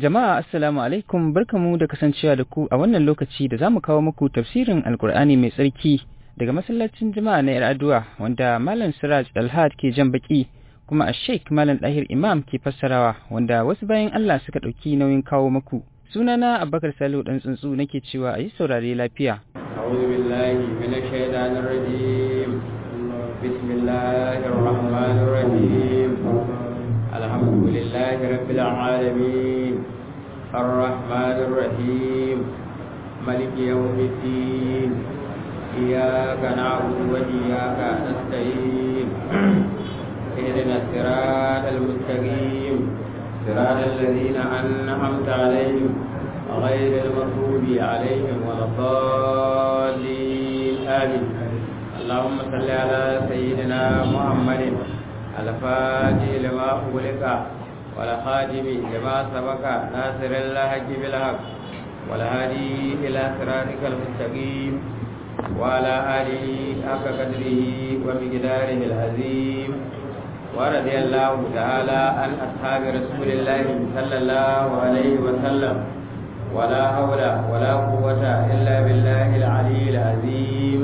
Jama'a assalamu alaikum barkamu da kasancewa da ku a wannan lokaci da zamu kawo muku tafsirin Alkur'ani mai tsarki daga masallacin Juma'a na Yar'adua wanda Malam Siraj Alhad ke jan baki kuma a Sheikh Malam Dahir Imam ke fassarawa wanda wasu bayan Allah suka ɗauki nauyin kawo muku. Sunana Abubakar Salihu dan tsuntsu nake cewa a yi saurare lafiya. أعوذ بالله من الشيطان الرجيم بسم الله الرحمن الرحيم الحمد لله رب العالمين الرحمن الرحيم ملك يوم الدين إياك نعبد وإياك نستعين اهدنا الصراط المستقيم صراط الذين أنعمت عليهم غير المغضوب عليهم ولا الضالين آمين اللهم صل على سيدنا محمد الفاتح لما أغلق والخاتم لما سبق ناصر الحق بالحق والهادي إلى صراطك المستقيم وعلى آله حق قدره ومقداره العظيم ورضي الله تعالى عن أصحاب رسول الله صلى الله عليه وسلم ولا حول ولا قوة إلا بالله العلي العظيم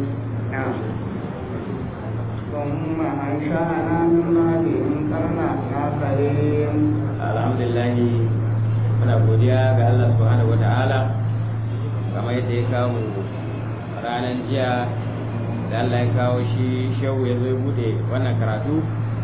ثم أنشأنا من بعدهم قرنا آخرين الحمد لله muna godiya ga Allah subhanahu wata'ala kamar yadda ya kawo ranar jiya da Allah ya kawo shi shehu ya zo ya bude wannan karatu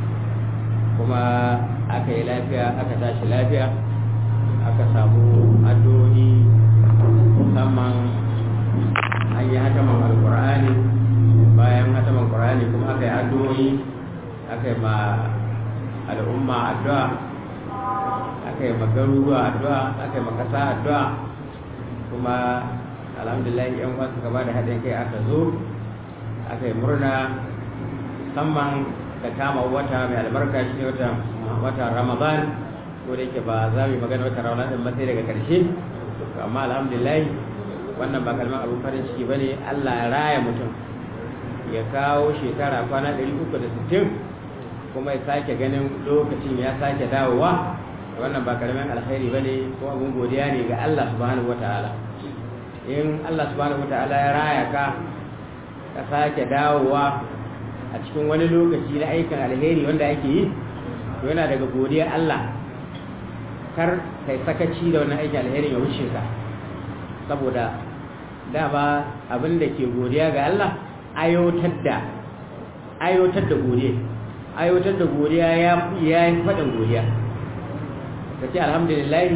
kuma aka yi lafiya aka tashi lafiya aka samu addu'o'i musamman an yi hataman alkur'ani bayan hataman alkur'ani kuma aka yi addu'o'i aka yi ma al'umma addu'a aka yi ma garuruwa addu'a aka yi ma ƙasa addu'a kuma alhamdulillah yan uwa suka ba da haɗin kai aka zo aka yi murna musamman da kama wata mai albarka shi ne wata ramadan ko da yake ba za mu yi magana wata ramadan din sai daga karshe amma alhamdulillah wannan ba kalmar abin farin ciki bane Allah ya raya mutum ya kawo shekara kwana 360 kuma ya sake ganin lokacin ya sake dawowa wannan ba karamin alkhairi bane ko abun godiya ne ga Allah subhanahu wataala in Allah subhanahu wataala ya raya ka ka sake dawowa a cikin wani lokaci na aikin alheri wanda ake yi to yana daga godiyar Allah kar kai sakaci da wannan aikin alheri ya wuce ka saboda dama abin da ke godiya ga Allah ayotar da ayotar da godiya ayotar da godiya ya ya yi faɗin godiya ka ce alhamdulillah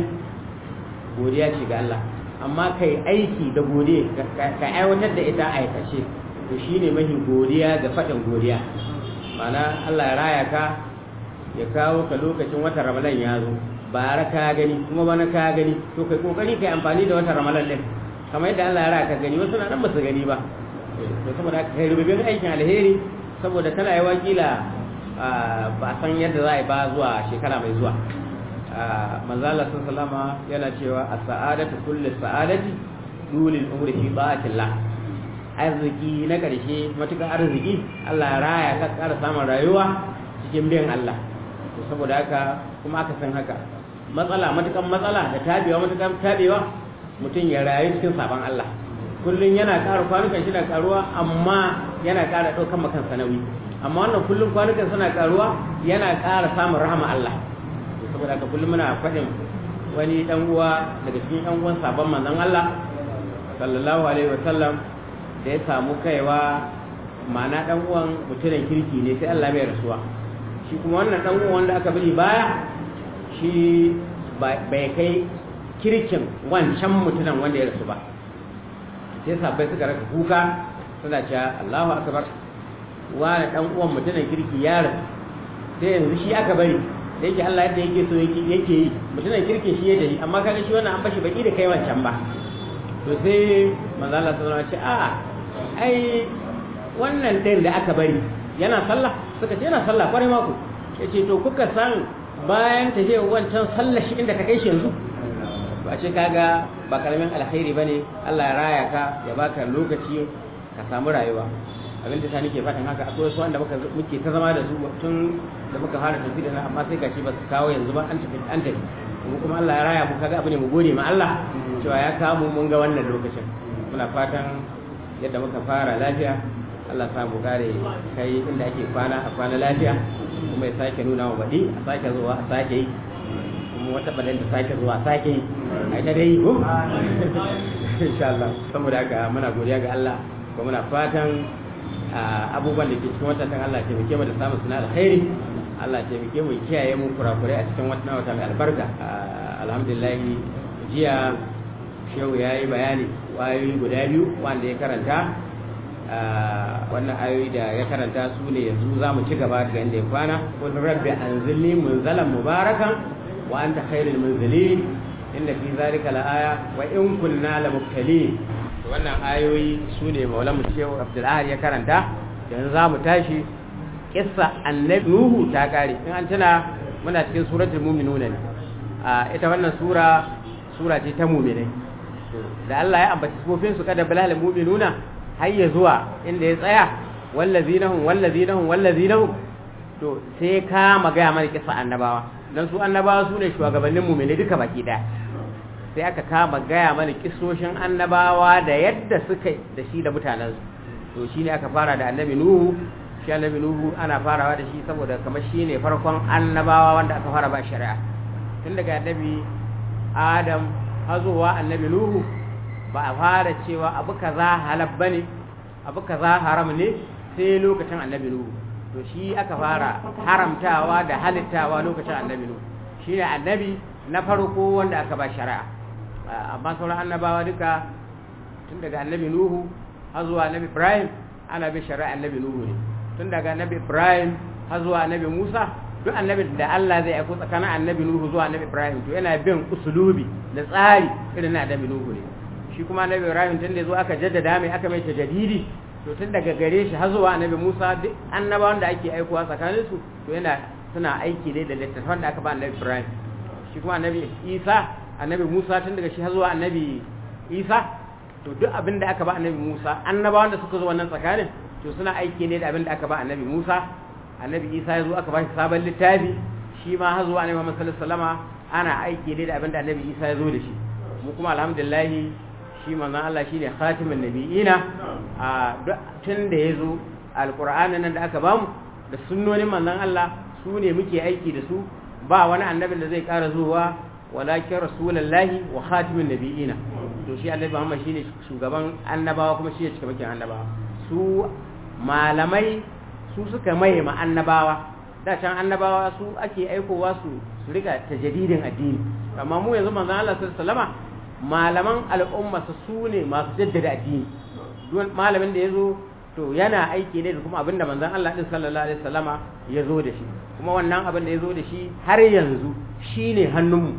godiya ce ga Allah amma kai aiki da godiya ka aiwatar da ita aikace to shine mahi godiya ga faɗin godiya mana Allah ya raya ka ya kawo ka lokacin watan Ramadan ya zo bara ka gani kuma bana ka gani to kai kokari kai amfani da watan Ramadan din kamar yadda Allah ya raya ka gani wasu na nan ba su gani ba to saboda kai rububin aikin alheri saboda tana yi wakila ba san yadda za a yi ba zuwa shekara mai zuwa manzala sun salama yana cewa a sa'adatu kulli sa'adati dulil umri fi ba'atillah arziki na ƙarshe matuƙar arziki Allah raya ka ƙara samun rayuwa cikin biyan Allah to saboda haka kuma aka san haka matsala matuƙar matsala da tabewa matuƙar tabewa mutum ya rayu cikin sabon Allah kullum yana ƙara kwanukan shi na ƙaruwa amma yana ƙara ɗaukan makan sanawi amma wannan kullum kwanukan suna ƙaruwa yana ƙara samun rahama Allah to saboda haka kullum muna faɗin wani ɗan uwa daga cikin ɗan uwan sabon manzon Allah sallallahu alaihi wa sallam da ya samu kaiwa ma'ana dan uwan mutumin kirki ne sai Allah bai rasuwa shi kuma wannan dan uwan wanda aka bari baya shi bai kai kirkin wancan mutumin wanda ya rasu ba sai sabbai suka raka kuka suna cewa Allahu akbar wani dan uwan mutumin kirki ya rasu sai yanzu shi aka bari da yake Allah yadda yake so yake yi mutumin kirkin shi ya dahi amma kaga shi wannan an bashi baki da kai wancan ba to sai manzo Allah sallallahu alaihi wasallam ce a'a ai wannan ɗin da aka bari yana sallah suka ce yana sallah kwarai mako yace to kuka san bayan ta je wancan sallah shi inda ka kai shi yanzu ba ce kaga ba karamin alkhairi bane Allah ya raya ka ya baka lokaci ka samu rayuwa abin da nake fatan haka akwai wasu wanda muka muke ta zama da su tun da muka fara tafi da amma sai gashi ba su kawo yanzu ba an tafi an tafi mu kuma Allah ya raya mu kaga abu ne mu gode ma Allah cewa ya kamu mun ga wannan lokacin muna fatan yadda muka fara lafiya Allah sa mu kare kai inda ake kwana a kwana lafiya kuma ya sake nuna wa baɗi a sake zuwa a sake yi kuma wata balin da sake zuwa a sake yi a ita dai ko insha Allah saboda haka muna godiya ga Allah kuma muna fatan abubuwan da ke cikin watan Allah ke muke mu da samun suna alkhairi Allah ce muke mu kiyaye mu kurakurai a cikin watan wata mai albarka alhamdulillah jiya shehu ya yi bayani wayoyi guda biyu wanda ya karanta wannan ayoyi da ya karanta su ne yanzu za mu ci gaba daga inda ya kwana kun rabbi anzilni munzalan mubarakan wa anta khairul munzilin inna fi zalika laaya wa in kunna la mubtalin wannan ayoyi su ne maulamu shehu abdulahar ya karanta yanzu za mu tashi kissa annabi nuhu ta kare in an tuna muna cikin suratul mu'minuna ne a ita wannan sura sura ce ta mu'minai da Allah ya ambaci sifofin su kada balal mu'minuna har ya zuwa inda ya tsaya wallazinahum wallazinahum wallazinahum to sai ka magaya mana kissa annabawa dan su annabawa su ne shugabannin mu'minai duka baki daya sai aka kama gaya mana kisoshin annabawa da yadda suka da shi da mutanensu to shi ne aka fara da annabi nuhu shi annabi nuhu ana farawa da shi saboda kamar shi ne farkon annabawa wanda aka fara ba shari'a tun daga annabi adam hazowa annabi nuhu ba a fara cewa abu kaza halal bane abu kaza haram ne sai lokacin annabi nuhu to shi aka fara haramtawa da halittawa lokacin annabi nuhu shi ne annabi na farko wanda aka ba shari'a amma sauran annabawa duka tun daga annabi nuhu har zuwa annabi ibrahim ana bin shari'a annabi nuhu ne tun daga annabi ibrahim har zuwa annabi musa duk annabi da allah zai aiko tsakanin annabi nuhu zuwa annabi ibrahim to yana bin usulubi da tsari irin na annabi nuhu ne shi kuma annabi ibrahim tun da zo aka jaddada mai aka mai tajadidi to tun daga gare shi har zuwa annabi musa duk annabawan da ake aikowa tsakanin su to yana suna aiki ne da littattafan da aka ba annabi ibrahim shi kuma annabi isa annabi musa tun daga shi har zuwa annabi isa to duk abin da aka ba annabi musa annabawan da suka zo wannan tsakanin to suna aiki ne da abin da aka ba annabi musa annabi isa ya zo aka ba shi sabon littafi shi ma har zuwa annabi muhammad sallallahu alaihi wasallama ana aiki ne da abin da annabi isa ya zo da shi mu kuma alhamdulillah shi manzon Allah shine khatimin nabiyina a tun da ya zo alqur'anin nan da aka bamu da sunnonin manzon Allah su ne muke aiki da su ba wani annabin da zai ƙara zuwa walakin rasulullahi wa khatimin nabiyina to shi annabi Muhammad shine shugaban annabawa kuma shi ne cikamakin annabawa su malamai su suka maye ma annabawa da can annabawa su ake aikowa su su rika tajdidin addini amma mu yanzu manzon Allah sallallahu alaihi wasallama malaman al'umma su ne masu jaddada addini duk malamin da yazo to yana aiki ne da kuma abinda manzon Allah din sallallahu alaihi wasallama ya zo da shi kuma wannan abin da ya zo da shi har yanzu shine hannunmu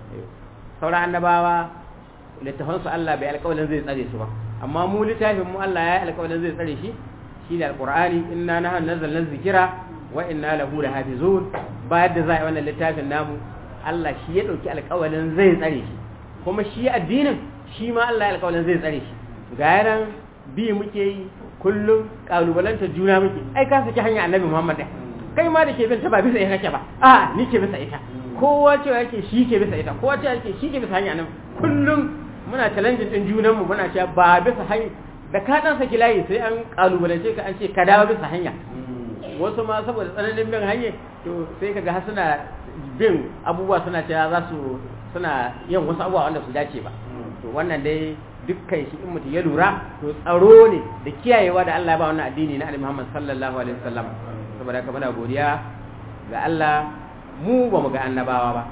sauran annabawa littafansu Allah bai alƙawalin zai tsare su ba amma mu littafin mu Allah ya yi alƙawalin zai tsare shi shine alqur'ani inna nahnu nazzalna dhikra wa inna lahu lahafizun bayan da za a yi wannan littafin namu Allah shi ya dauki alƙawalin zai tsare shi kuma shi addinin shi ma Allah ya alƙawalin zai tsare shi ga yanan bi muke yi kullum kalubalanta juna muke ai ka saki hanya annabi Muhammad kai ma da ke bin ta ba bisa ita kake ba a ni ke bisa ita kowa cewa yake shi ke bisa ita kowa cewa yake shi ke bisa hanya nan kullum muna challenge din junan mu muna cewa ba bisa hanya da ka dan saki layi sai an kalubalance ka an ce ka dawo bisa hanya wasu ma saboda tsananin bin hanya to sai kaga har suna bin abubuwa suna cewa za su suna yin wasu abubuwa wanda su dace ba to wannan dai dukkan shi in mutum ya lura to tsaro ne da kiyayewa da Allah ya ba wannan addini na Annabi Muhammad sallallahu alaihi wasallam saboda haka muna godiya ga Allah mu ba mu ga annabawa ba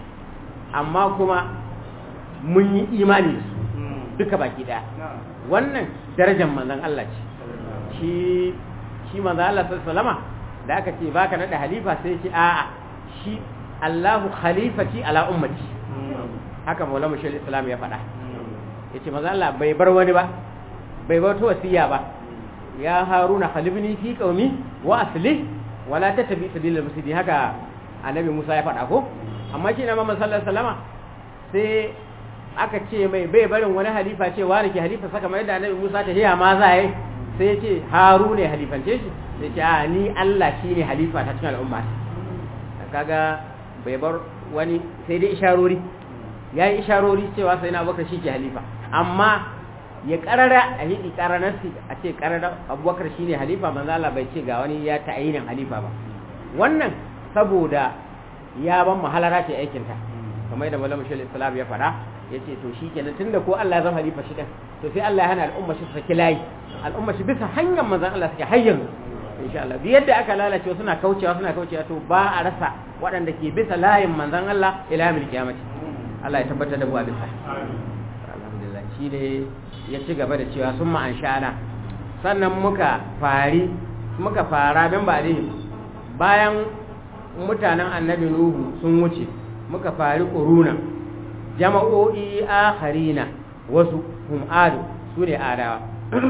amma kuma mun yi imani da su duka baki daya wannan darajar manzon Allah ce shi shi manzon Allah sallallahu da aka ce baka nada halifa sai ce a'a shi Allahu khalifati ala ummati haka Maulana Mushal Islam ya faɗa yace manzon Allah bai bar wani ba bai bar wasiya ba ya haruna khalifni fi qaumi wa asli wala tattabi sabilal mufsidin haka annabi Musa ya faɗa ko amma shi na Muhammad sallallahu alaihi wasallama sai aka ce mai bai barin wani halifa ce wani ke halifa saka mai da annabi Musa ta hiya ma za yi sai ya ce haruna ya halifance shi sai ce a ni Allah shine halifa ta cikin al'umma kaga bai bar wani sai dai isharori ya yi isharori cewa sai na abubakar shi ke halifa amma ya karara a hidi karanarsi a ce karara abubakar shine halifa manzo Allah bai ce ga wani ya ta'ayinin halifa ba wannan saboda ya ban mahalara ce aikin ta kamar yadda malamu shal islam ya fada yace to shikenan tunda ko Allah ya zama halifa shi din to sai Allah ya hana al'umma shi saki layi al'umma shi bisa hanyar manzon Allah suke hayyan insha Allah bi yadda aka lalace suna kaucewa suna kaucewa to ba a rasa waɗanda ke bisa layin manzon Allah ila yawmil qiyamati Allah ya tabbatar da mu a bisa alhamdulillah shi ne ya ci gaba da cewa sun ma'an sha'ana sannan muka fari muka fara bin ba bayan mutanen annabi nuhu sun wuce muka fari ƙuruna jama'o'i akharina wasu hum adu su ne adawa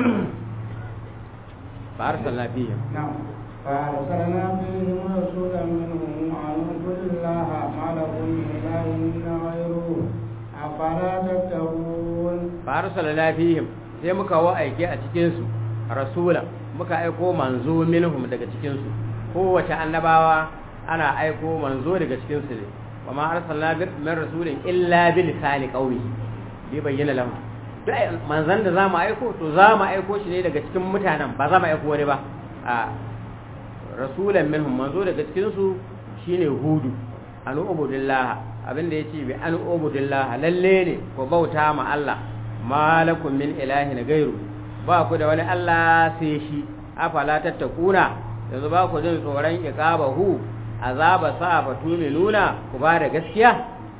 فأرسلنا فيهم نعم فأرسلنا فيهم رسولا منهم أن اعبدوا الله ما لكم من إله غيره أفلا تتقون فأرسلنا فيهم sai muka wa aike a cikinsu rasula muka aiko manzo minhum daga cikinsu kowace annabawa ana aiko manzo daga cikinsu ne wa ma arsalna min rasulin illa bi lisani qawmi bi bayyana lahum duk manzan da zamu aiko to zamu aiko shi ne daga cikin mutanen ba za mu aiko wani ba a rasulan minhum manzo daga cikinsu shine hudu an ubudillah abinda yace bi an ubudillah lalle ne ko bauta ma Allah malakum min ilahin gairu ba ku da wani Allah sai shi afala tattakuna yanzu ba ku jin tsoron iqabahu azaba sa fa nuna ku ba da gaskiya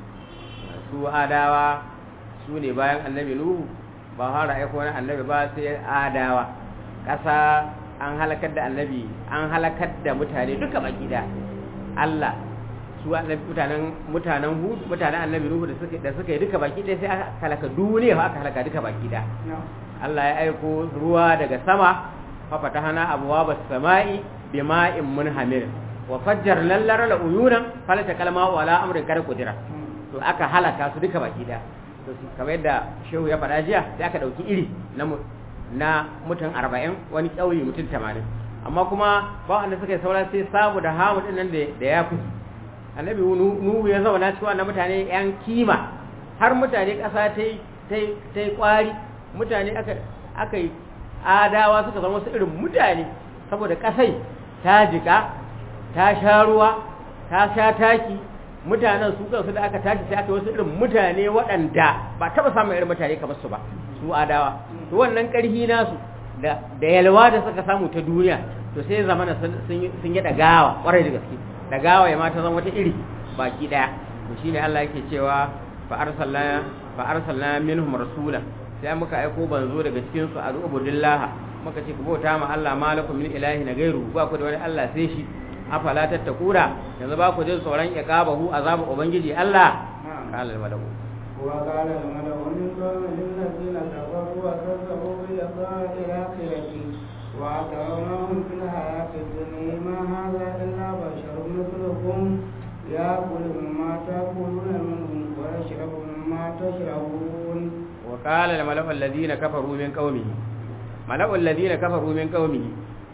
su adawa su ne bayan annabi nuhu ba har aiko wani annabi ba sai adawa ƙasa an halakar da annabi an halakar da mutane duka baki da Allah su mutanen mutanen hud mutanen annabi nuhu da suka da suka yi duka baki ɗaya sai aka halaka duniya aka halaka duka baki da Allah ya aiko ruwa daga sama fa fatahana abwaaba samai bima'in munhamir wa fajjarna al-lara uyunan falata kalma wala amrin kada kudira to aka halaka su duka baki da to kamar yadda shehu ya faɗa jiya sai aka dauki iri na na mutum 40 wani kauye mutum 80 amma kuma ba wanda suka yi saura sai samu da hamu din nan da ya fi annabi nuhu ya zauna cikin wannan mutane yan kima har mutane ƙasa ta yi ƙwari mutane aka yi adawa suka zama wasu irin mutane saboda ƙasai ta jika ta sha ruwa ta sha taki mutanen su kansu da aka tashi sai aka wasu irin mutane waɗanda ba taɓa samun irin mutane kamar su ba su adawa to wannan ƙarfi nasu da yalwa da suka samu ta duniya to sai zamana sun yi ɗagawa ƙwarai da gaske ɗagawa ya mata zama wata iri baki ɗaya to shine Allah yake cewa fa arsalna fa arsalna minhum rasulan sai muka aiko banzo daga cikin su a ubudillah muka ce ku bauta ma Allah malakum min ilahi na gairu ba ku da wani Allah sai shi afala tattakura yanzu ba ku jin tsoron iqabahu azabu ubangiji Allah qala al malaku wa qala al malaku min qawmi alladhina kafaru wa kazzabu bi liqa'i akhirati wa atawnahum fil hayati dunya ma hadha illa basharun mithlukum ya'kulu mimma ta'kuluna minhu wa yashrabu mimma tashrabun wa qala al malaku alladhina kafaru min qaumihi malaku alladhina kafaru min qaumihi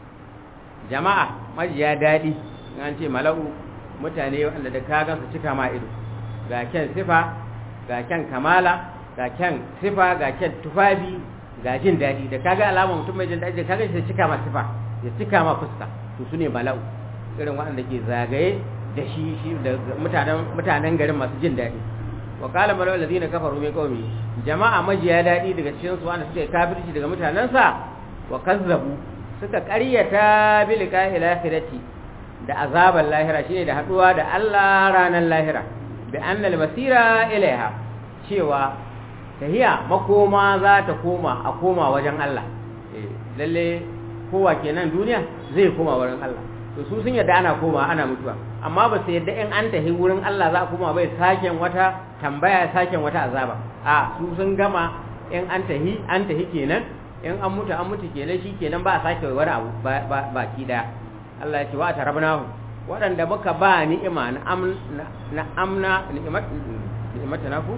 jama'a majiya daɗi an ce mala'u mutane wanda da ka gansu cika ma ido ga kyan sifa ga kyan kamala ga kyan sifa ga kyan tufafi ga jin daɗi da kaga alama mutum mai jin daɗi da kaga shi cika ma sifa ya cika ma fuska to su ne mala'u irin waɗanda ke zagaye da shi shi da mutanen mutanen garin masu jin daɗi wa qala mala'u allazina kafaru min qaumi jama'a majiya daɗi daga cikin su wanda suke kafirci daga mutanensa wa kazzabu suka ƙaryata bilika ilahirati da azabar lahira shine da haduwa da Allah ranar lahira bi annal masira ilaiha cewa tahiya makoma za ta koma a koma wajen Allah lalle kowa kenan duniya zai koma wurin Allah to su sun yadda ana koma ana mutuwa amma ba su yadda in an tahi wurin Allah za a koma bai saken wata tambaya saken wata azaba a su sun gama in an tahi an tahi kenan in an mutu an mutu kenan shi kenan ba a sake wani abu baki daya Allah ya ce wa tarabnahu waɗanda muka ba ni'ima na amna ni'imata naku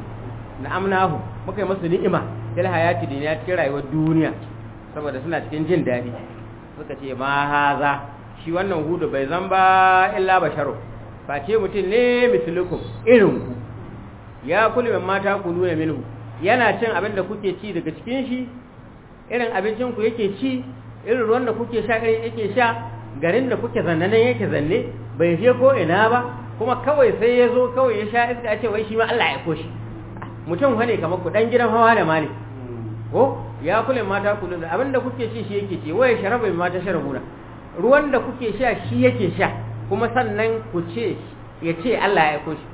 na amnahu muka yi musu ni'ima fil hayati duniya cikin rayuwar duniya saboda suna cikin jin daɗi suka ce ma haza shi wannan hudu bai zan ba illa basharu face mutum ne mislukum irin ku ya kullu min mata kuluna minhu yana cin abin da kuke ci daga cikin shi irin abincin ku yake ci irin ruwan da kuke sha irin yake sha garin da kuke zanne nan yake zanne bai je ko ina ba kuma kawai sai ya zo kawai ya sha iska ya ce wai shi ma Allah ya koshi mutum wane kamar ku dan gidan hawa da mali ko ya kula mata kullu da abinda kuke ci shi yake ci waye sharaba mata sharabuna ruwan da kuke sha shi yake sha kuma sannan ku ce ya ce Allah ya koshi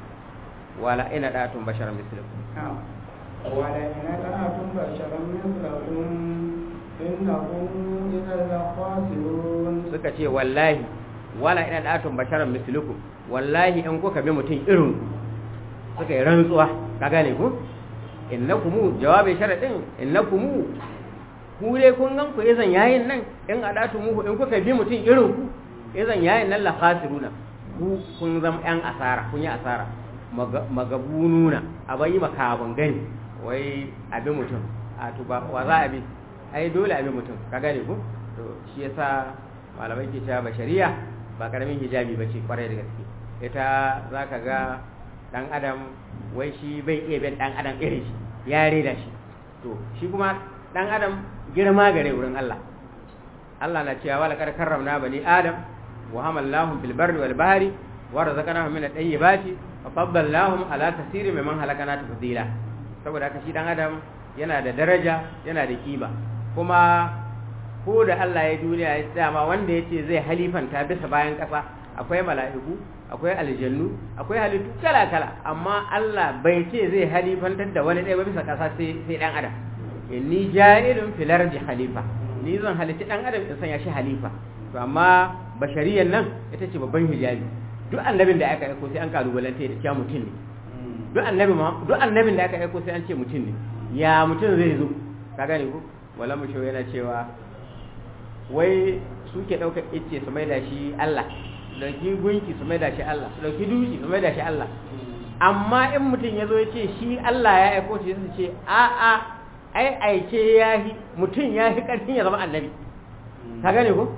wala ina datun basharan mislukum wala ina datun basharan mislukum innahum idan la khasirun suka ce wallahi wala ina datun basharan mislukum wallahi in kuka bi mutum irin suka yi rantsuwa ka gane ku innakum jawabin sharadin innakum ku dai kun gan ku izan yayin nan in adatu muku in kuka bi mutum irin ku izan yayin nan la khasiruna ku kun zama yan asara kun yi asara magabununa abai makabun gani wai abi mutum a tuba wa za a bi ai dole abi mutum ka gane ku to shi yasa malamai ke cewa bashariya ba karamin hijabi bace kwarai da gaske ita zaka ga dan adam wai shi bai iya bin dan adam irin shi ya reda shi to shi kuma dan adam girma gare wurin Allah Allah na cewa wala kar karramna bani adam wa hamalnahum fil barri wal bahri wa razaqnahum min at-tayyibati wa faddalnahum ala kaseerin mimman halakana tafdila saboda haka shi dan adam yana da daraja yana da kima kuma ko da Allah ya duniya ya dama wanda yace zai halifanta bisa bayan kasa akwai mala'iku akwai aljannu akwai halittu kala-kala amma Allah bai ce zai halifantar da wani ɗaya ba bisa ƙasa sai ɗan adam inni ja'ilun fil ardi khalifa ni zan halitta ɗan adam in sanya shi halifa to amma bashariyan nan ita ce babban hijabi duk annabin da aka aiko sai an kalubalanta da cewa mutum ne duk annabi ma duk annabin da aka aiko sai an ce mutum ne ya mutum zai zo ka gane ko wala mu yana cewa wai suke ɗaukar icce su maida shi Allah dauki gunki su maida shi Allah su dauki dushi su maida shi Allah amma in mutum ya zo ya ce shi Allah ya aiko shi su ce a a ai aike ya yi mutum ya yi ƙarfin ya zama annabi ka gane ko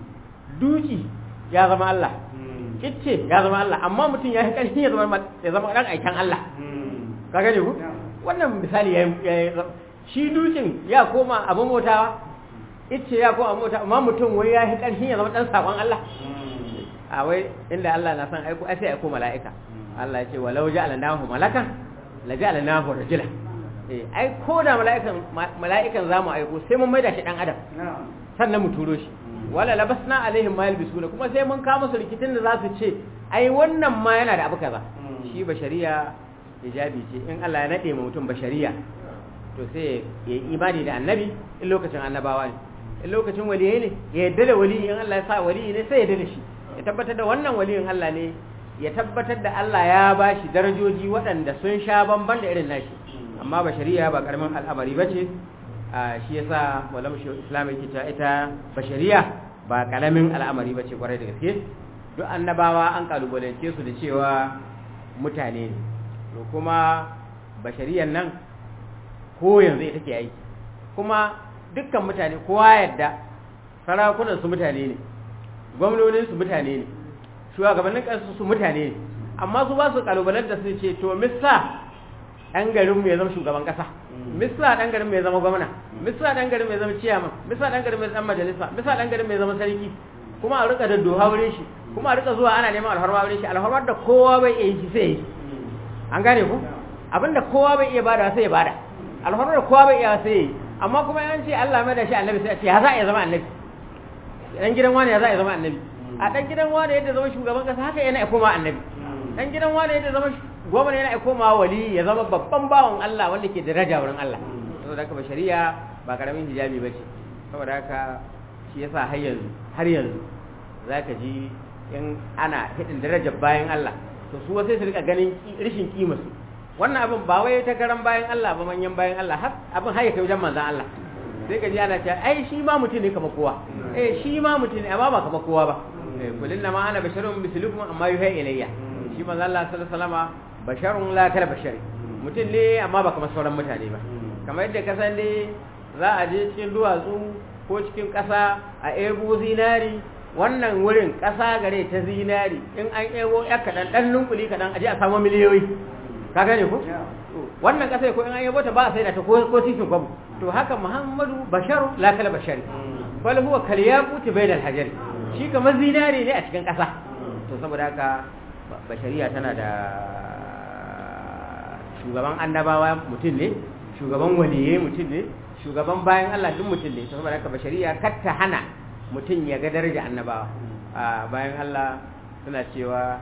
dushi ya zama Allah kicce ya zama Allah amma mutum ya yi ƙarfin ya zama ya zama dan aikan Allah ka gane ko wannan misali ya shi dushin ya koma abin motawa icce ya koma mota amma mutum wai ya yi ƙarfin ya zama dan sakon Allah a wai inda Allah na san aiko ai sai aiko mala'ika Allah ya ce walau ja'alnahu malakan la ja'alnahu rajula eh ai ko da mala'ikan mala'ikan zamu aiko sai mun maida shi dan adam sannan mu turo shi wala labasna alaihim ma yalbisuna kuma sai mun kawo musu rikitin da za su ce ai wannan ma yana da abu kaza shi bashariya hijabi ce in Allah ya nade mu mutum bashariya to sai ya yi imani da annabi in lokacin annabawa ne in lokacin waliyai ne ya yadda da waliyi in Allah ya sa waliyi ne sai ya yadda da shi ya tabbatar da wannan waliyin Allah ne ya tabbatar da Allah ya ba shi darajoji waɗanda sun sha bamban da irin nashi amma ba shari'a ba karamin al'amari ba ce shi yasa malam shi islam yake cewa ita ba shari'a ba karamin al'amari ba ce kwarai da gaske duk annabawa an kalubalance su da cewa mutane ne to kuma bashariyan nan ko yanzu ita ke aiki kuma dukkan mutane kowa yadda sarakunan su mutane ne gwamnonin su mutane ne shugabannin kansu su mutane ne amma su ba su kalubalen da su ce to misa ɗan garin mu ya zama shugaban ƙasa misa ɗan garin mu ya zama gwamna misa ɗan garin mu ya zama ciyaman misa ɗan garin mu ya zama majalisa misa ɗan garin mu ya zama sarki kuma a rika daddoha wurin shi kuma a rika zuwa ana neman alharma wurin shi alharmar da kowa bai iya yi sai yi an gane ku abinda kowa bai iya bada sai ya bada alharmar da kowa bai iya sai yi amma kuma yan ce Allah mai da shi annabi sai a ce ya za a iya zama annabi dan gidan wani ya za a zama annabi a dan gidan wani yadda zama shugaban kasa haka yana ya koma annabi dan gidan wani yadda zama gwamnati yana ya koma wali ya zama babban bawan Allah wanda ke daraja wurin Allah saboda haka shari'a ba karamin hijabi bace saboda haka shi yasa har yanzu har yanzu zaka ji in ana hidin darajar bayan Allah to su sai su rika ganin rishin kima su wannan abin ba wai ta garan bayan Allah ba manyan bayan Allah har abin har ya kai wajen manzon Allah sai ka ji ana cewa ai shi ma mutum ne kamar kowa eh shi ma mutum ne amma ba kamar kowa ba kulin na ma ana basharun mislukum amma yuha ilayya shi manzo Allah sallallahu alaihi wasallama basharun la kala bashari mutum ne amma ba kamar sauran mutane ba kamar yadda ka san dai za a je cikin duwatsu ko cikin ƙasa a ebo zinari wannan wurin ƙasa gare ta zinari in an ebo ya kaɗan ɗan nunkuli kaɗan aje a samu miliyoyi ka gane ku wannan ƙasa ko in an ebo ta ba a sai da ta ko sisin kwabu to haka muhammadu basharu la kala bashari bal huwa kal yaquti bainal hajari shi kamar zinari ne a cikin ƙasa to saboda haka bashariya tana da shugaban annabawa mutum ne shugaban waliye mutum ne shugaban bayan Allah duk mutum ne saboda haka bashariya kar ta hana mutum ya ga daraja annabawa bayan Allah suna cewa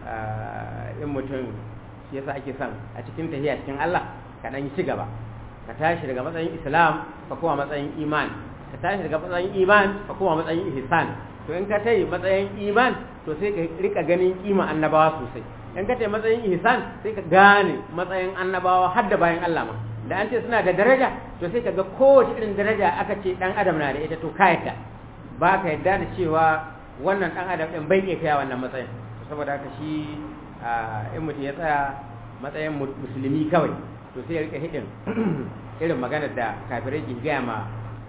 in mutum shi yasa ake son a cikin tahiya cikin Allah ka dan ci gaba ka tashi daga matsayin Islam ka koma matsayin iman ka tashi daga matsayin iman ka koma matsayin ihsan to in ka tayi matsayin iman to sai ka rika ganin kima annabawa sosai in ka tayi matsayin ihsan sai ka gane matsayin annabawa har da bayan Allah ma da an ce suna da daraja to sai ka ga kowace irin daraja aka ce dan adam na da ita to ka yadda ba ka yadda da cewa wannan dan adam din bai iya kai wannan matsayin saboda haka shi in mutum ya tsaya matsayin musulmi kawai to sai ya rika hidin irin maganar da kafirai ke gaya ma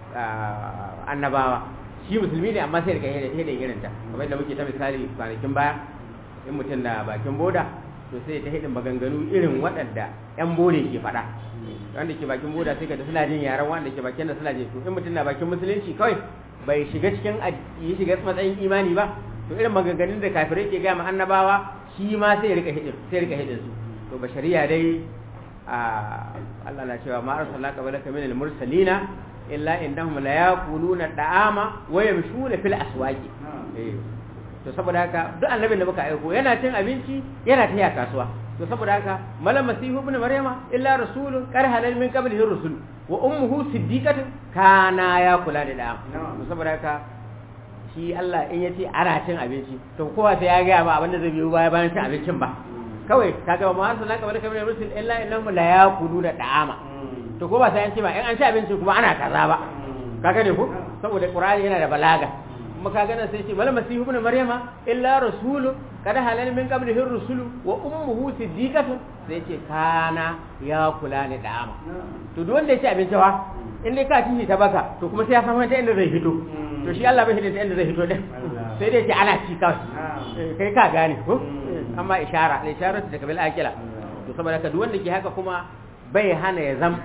annabawa shi musulmi ne amma sai rika hidin irin ta kamar da muke ta misali kwanakin baya in mutum na bakin boda to sai ta hidin maganganu irin waɗanda yan bore ke faɗa wanda ke bakin boda sai ka suna jin yaran wanda ke bakin da suna jin to in mutum na bakin musulunci kawai bai shiga cikin yi shiga matsayin imani ba to irin maganganun da kafirai ke gaya ma annabawa shi ma sai rika hidin sai rika hidin su to bashariya dai a Allah na cewa ma arsalna qablaka min al-mursalina illa innahum la yaquluna da'ama wa yamshuna fil aswaqi eh to saboda haka duk annabin da muka aiko yana cin abinci yana tafiya kasuwa to saboda haka malam masihu ibn maryama illa rasulun qad halal min qablihi rusul wa ummuhu siddiqatun kana ya kula da da'am to saboda haka shi Allah in yace ana cin abinci to kowa sai ya ga ba abinda zai biyo baya bayan cin abincin ba kawai kaga ma har sunan kamar kamar rusul illa innahum la yaquluna da'ama to ko ba sai an ce ba in an ci abinci kuma ana kaza ba kaga ne ko saboda qur'ani yana da balaga kuma kaga nan sai ce mal masihu ibn maryama illa rasulu kada halal min qablihi rusulu wa ummuhu siddiqatun sai ce kana ya kula ni da'ama to duk wanda ya ci abinci wa in dai ka ci ta baka to kuma sai ya samu ta inda zai fito to shi Allah bai hidin ta inda zai fito din sai dai ce ana ci kawai kai ka gane ko amma ishara da ishara ta kabil akila to saboda ka duk wanda ke haka kuma bai hana ya zam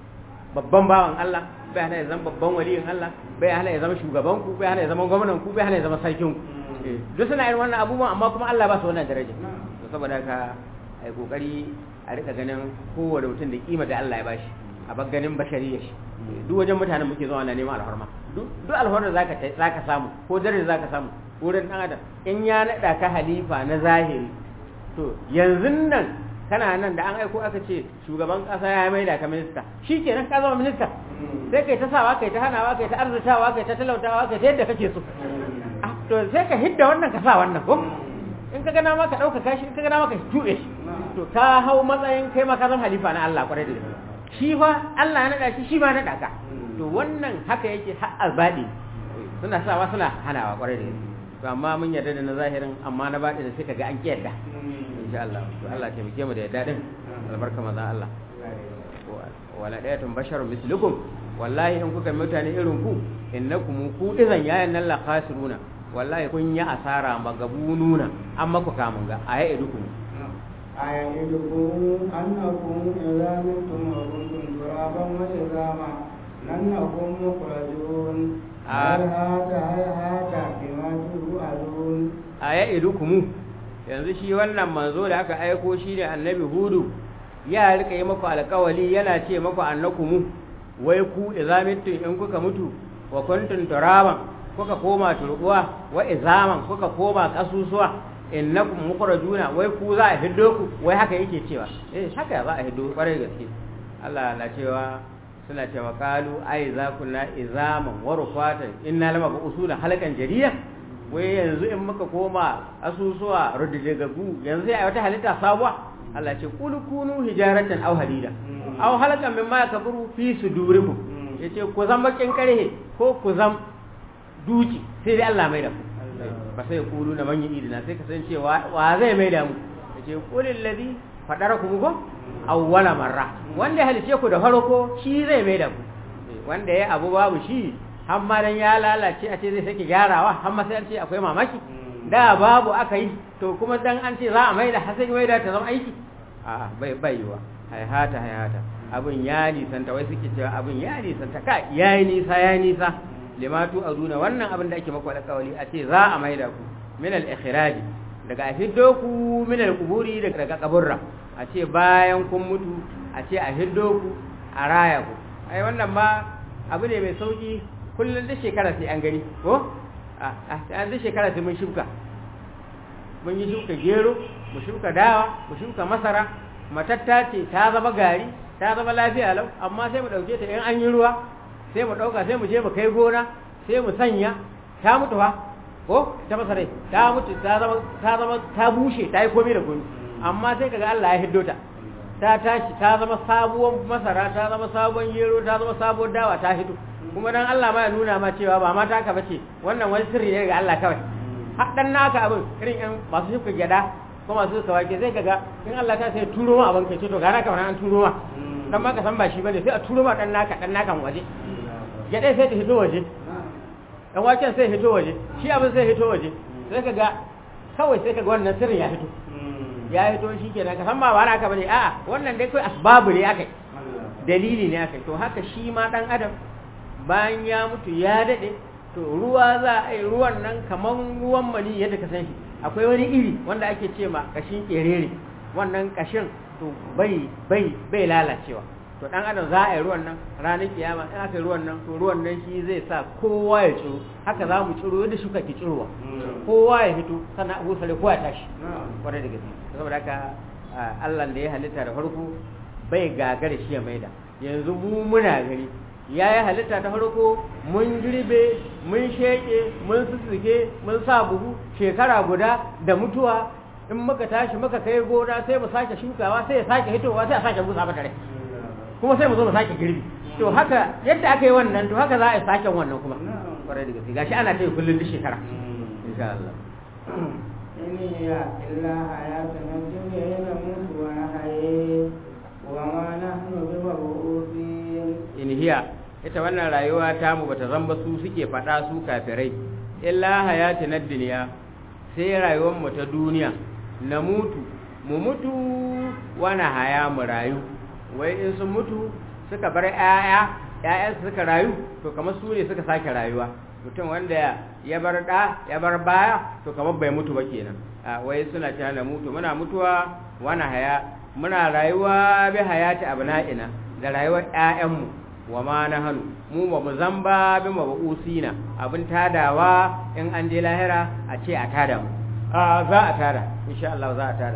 babban bawan Allah bai hana ya zama babban waliyin Allah bai hana ya zama shugaban ku bai hana ya zama gwamnan ku bai hana ya zama sarkin ku duk suna irin wannan abubuwan amma kuma Allah ba su wannan daraja to saboda haka ai kokari a rika ganin kowane mutum da kima da Allah ya bashi a bar ganin bashariya shi duk wajen mutanen muke zuwa na neman alhorma duk alhorma da zaka zaka samu ko daraja zaka samu wurin dan adam in ya nada ka halifa na zahiri to yanzu nan kana nan da an aiko aka ce shugaban kasa ya maida ka minista shikenan ka zama minista sai kai ta sawa kai ta hanawa kai ta arzutawa kai ta talautawa kai ta yadda kake so to sai ka hidda wannan ka sa wannan ko in ka gana ma ka dauka kashi in ka gana ma ka tuɓe shi to ka hau matsayin kai ma ka zama halifa na Allah kwarai da gaske shi fa Allah ya nada shi shi ma nada ka to wannan haka yake har albadi suna sawa suna hanawa kwarai da gaske to amma mun yarda da na zahirin amma na baɗi da sai ka ga an kiyarda insha Allah to Allah ya taimake mu da yadda din albarka manzon Allah wala dayatun basharun mislukum wallahi in kuka mutane irin ku innakum ku idan yayan nan la khasiruna wallahi kun yi asara magabununa an maku kamun ga aya idukum aya idukum annakum idza mintum wa kuntum turaban wa idama lannakum mukhrajun hata hata bima tu'adun aya idukum yanzu shi wannan manzo da aka aiko shi ne annabi hudu ya rika yi maku alkawali yana ce maku annakumu wai ku izamitun in kuka mutu wa kuntum turaban kuka koma turbuwa wa izaman kuka koma kasusuwa innakum mukhrajuna wai ku za a hiddo ku wai haka yake cewa eh haka za a hiddo kwarai gaske Allah na cewa suna cewa qalu ai za kunna izaman wa rufatan inna lama bu usula halakan jariya wai yanzu in muka koma asusuwa rudigagu yanzu sai a wata halitta sabuwa Allah ce kulu kunu hijaratan aw hadida aw halakan mimma yakburu fi sudurikum yace ku zam bakin karhe ko ku zam duci sai dai Allah mai da ku ba sai kulu na manyan idina sai ka san cewa wa zai mai da mu yace kulil ladhi fadarakum ko awwala marra wanda halice ku da farko shi zai mai da ku wanda ya abu babu shi har ma dan ya lalace a ce zai sake gyarawa har ma sai an ce akwai mamaki da babu aka yi to kuma dan an ce za a maida har sai maida ta zama aiki a bai bai yiwa haihata haihata abin ya nisanta wai suke cewa abin ya nisanta ka yayi nisa yayi nisa limatu azuna wannan abin da ake maku alƙawari a ce za a maida ku min al-ikhraj daga a hiddo ku min al-quburi daga kaburra a ce bayan kun mutu a ce a hiddo ku a raya ku ai wannan ma abu ne mai sauki kullum da shekara sai an gani ko a an da shekara sai mun shuka mun yi shuka gero mu shuka dawa mu shuka masara matatta ce ta zama gari ta zama lafiya lau amma sai mu dauke ta in an yi ruwa sai mu dauka sai mu je mu kai gona sai mu sanya ta mutu fa ko ta masarai ta mutu ta zama ta zama ta bushe ta yi komai da komai amma sai kaga Allah ya hiddo ta ta tashi ta zama sabuwar masara ta zama sabon gero ta zama sabuwar dawa ta hito kuma dan Allah ma ya nuna ma cewa ba ma taka bace wannan wani sirri ne ga Allah kawai haɗan naka abin irin yan masu shuka gyada ko masu suka wake zai kaga in Allah ta sai turo ma abin kai ce to gara kamar an turo ma dan ma ka san ba shi bane sai a turo ma dan naka dan naka waje gyada sai ta hito waje dan waken sai hito waje shi abin sai hito waje sai kaga kawai sai kaga wannan sirrin ya hito ya hito shi kenan ka san ba ba naka bane a'a wannan dai kai asbabu ne akai dalili ne akai to haka shi ma dan adam bayan ya mutu ya dade to ruwa za a yi ruwan nan kaman ruwan mani yadda ka san shi akwai wani iri wanda ake ce ma kashin kerere wannan kashin to bai bai bai lalacewa to dan adam za a yi ruwan nan ranar kiyama in aka yi ruwan nan to ruwan nan shi zai sa kowa ya ciro haka za mu ciro yadda shuka ki cirowa kowa ya fito sannan abu sale kowa ya tashi kwarai da gaske saboda haka Allah da ya halitta da farko bai gagara shi ya maida yanzu mu muna gari ya yi halitta ta farko mun girbe mun sheke mun sussuke mun sa buhu shekara guda da mutuwa in muka tashi muka kai gona sai mu sake shukawa sai ya sake hitowa sai a sake busa mata rai kuma sai mu zo mu sake girbi to haka yadda aka yi wannan to haka za a yi sake wannan kuma kwarai da gaske gashi ana ta yi kullum duk shekara insha Allah إن هي إلا حياتنا الدنيا نموت ونحيي وما نحن بمبعوثين in hiya ita wannan rayuwa ta mu bata zamba su suke faɗa su kafirai illa hayati na duniya sai rayuwar mu ta duniya na mutu mu mutu wani haya mu rayu wai in sun mutu suka bar ƴaƴa ƴaƴan suka rayu to kamar su ne suka sake rayuwa mutum wanda ya bar da ya bar baya to kamar bai mutu ba kenan a wai suna cewa na mutu muna mutuwa wani haya muna rayuwa bi hayati abna'ina da rayuwar ƴaƴanmu wa ma na hannu mu ba mu zamba bi ma usina abin tadawa in an je lahira a ce a tada mu a za a tada insha Allah za a tada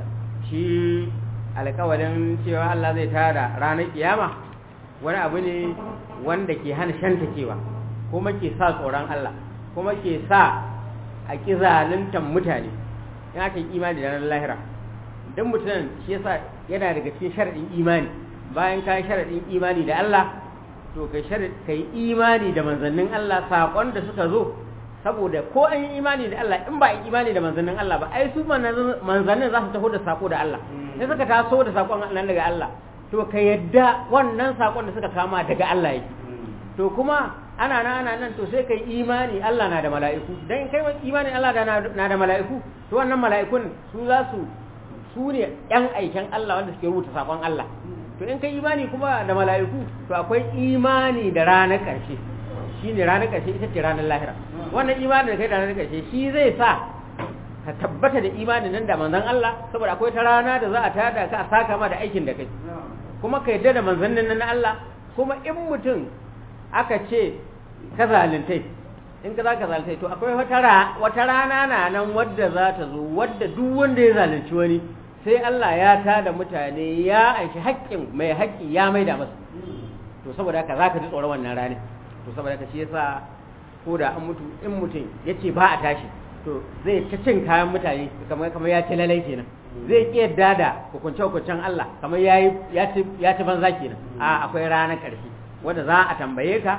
shi alƙawalin cewa Allah zai tada ranar kiyama wani abu ne wanda ke hana shantakewa kuma ke sa tsoron Allah kuma ke sa a ƙi zaluntan mutane in aka yi imani da ranar lahira don mutum shi yasa yana daga cikin sharaɗin imani bayan ka sharaɗin imani da Allah to kai kai imani da manzannin Allah sakon da suka zo saboda ko an yi imani da Allah in ba yi imani da manzannin Allah ba ai su manzannin za su taho da sako da Allah sai suka taso da sakon nan daga Allah to ka yadda wannan sakon da suka kama daga Allah yake to kuma ana nan ana nan to sai kai imani Allah na da mala'iku dan kai imani Allah na da mala'iku to wannan mala'ikun su za su su ne yan aikin Allah wanda suke rubuta sakon Allah to in kai imani kuma da mala'iku to akwai imani da ranar ƙarshe shi ne ranar ƙarshe ita ce ranar lahira wannan imani da kai da ranar ƙarshe shi zai sa ka tabbata da imanin nan da manzan Allah saboda akwai ta rana da za a tada ka a saka ma da aikin da kai kuma ka yadda da manzannin nan na Allah kuma in mutum aka ce ka zaluntai in ka za ka zaluntai to akwai wata rana na nan wadda za ta zo wadda duk wanda ya zalunci wani sai Allah ya tada mutane ya anshi haƙƙin mai haƙƙi ya maida masa to saboda haka zaka ji tsoron wannan rani to saboda haka shi yasa ko da an mutu in mutum yace ba a tashi to zai ta cin kayan mutane kamar kamar ya ci lalai kenan zai ki yadda da hukunce hukuncen Allah kamar yayi ya ci ya ci banza kenan a akwai ranar ƙarshe wanda za a tambaye ka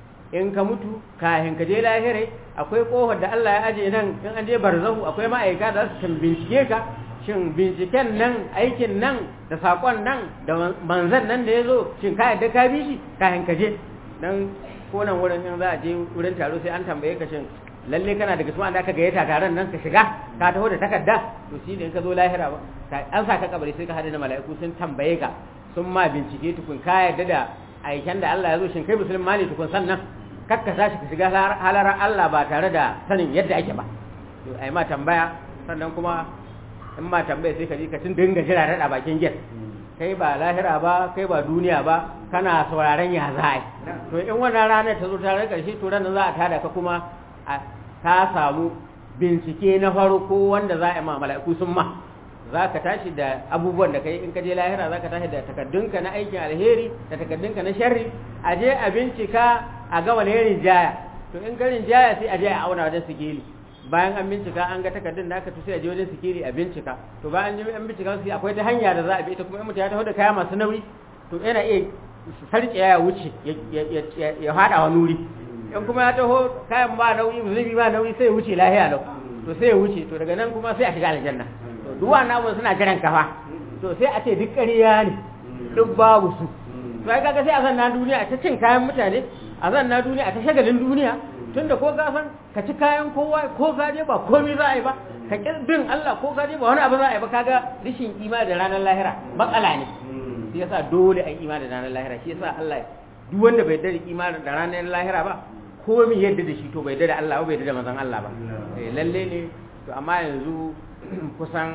in ka mutu kafin ka je lahirai akwai kofar da Allah ya aje nan in an je barzahu akwai ma'aika da su bincike ka shin binciken nan aikin nan da sakon nan da manzan nan da ya zo shin ka yadda ka bi shi kafin ka je dan ko nan wurin in za a je wurin taro sai an tambaye ka shin lalle kana daga cikin da aka gayyata taron nan ka shiga ka taho da takarda to shi ne in ka zo lahira ba an sa ka kabari sai ka hada da mala'iku sun tambaye ka sun ma bincike tukun ka yarda da aiken da Allah ya zo shin kai musulma ne tukun sannan kakka tashi ka shiga halarar Allah ba tare da sanin yadda ake ba to ai ma tambaya sannan kuma in ma tambaya sai ka ji ka tun dinga jira rada bakin gate kai ba lahira ba kai ba duniya ba kana sauraron ya za a to in wannan ranar ta zo ta rika shi to ranar za a tada ka kuma ka samu bincike na farko wanda za a ma mala'iku sun ma za ka tashi da abubuwan da kai in ka je lahira za ka tashi da takaddunka na aikin alheri da takaddunka na sharri a je a bincika a ga wani irin jaya to in garin jaya sai a je a auna wajen sikeli bayan an bincika an ga takardun da aka sai a je wajen sikeli a bincika to bayan an bincika sai akwai ta hanya da za a bi ita kuma in mutum ya taho da kaya masu nauyi to yana iya sarƙe ya wuce ya haɗa wa nuri in kuma ya taho kayan ba nauyi zubi ba nauyi sai ya wuce lahiya lau to sai ya wuce to daga nan kuma sai a shiga aljanna to duk wannan abun suna jiran kafa to sai a ce duk ƙarya ne duk babu su to ai kaga sai a zanna duniya a ta cin kayan mutane a zanna duniya a ta shagalin duniya tunda ko ka san ka ci kayan kowa ko ka je ba komai za a yi ba ka ƙi bin Allah ko ka je ba wani abu za a yi ba kaga rishin imani da ranar lahira matsala ne shi yasa dole a yi imani da ranar lahira shi yasa Allah duk wanda bai yarda da imani da ranar lahira ba ko mi yadda da shi to bai yarda da Allah ba bai yarda da manzon Allah ba eh lalle ne to amma yanzu kusan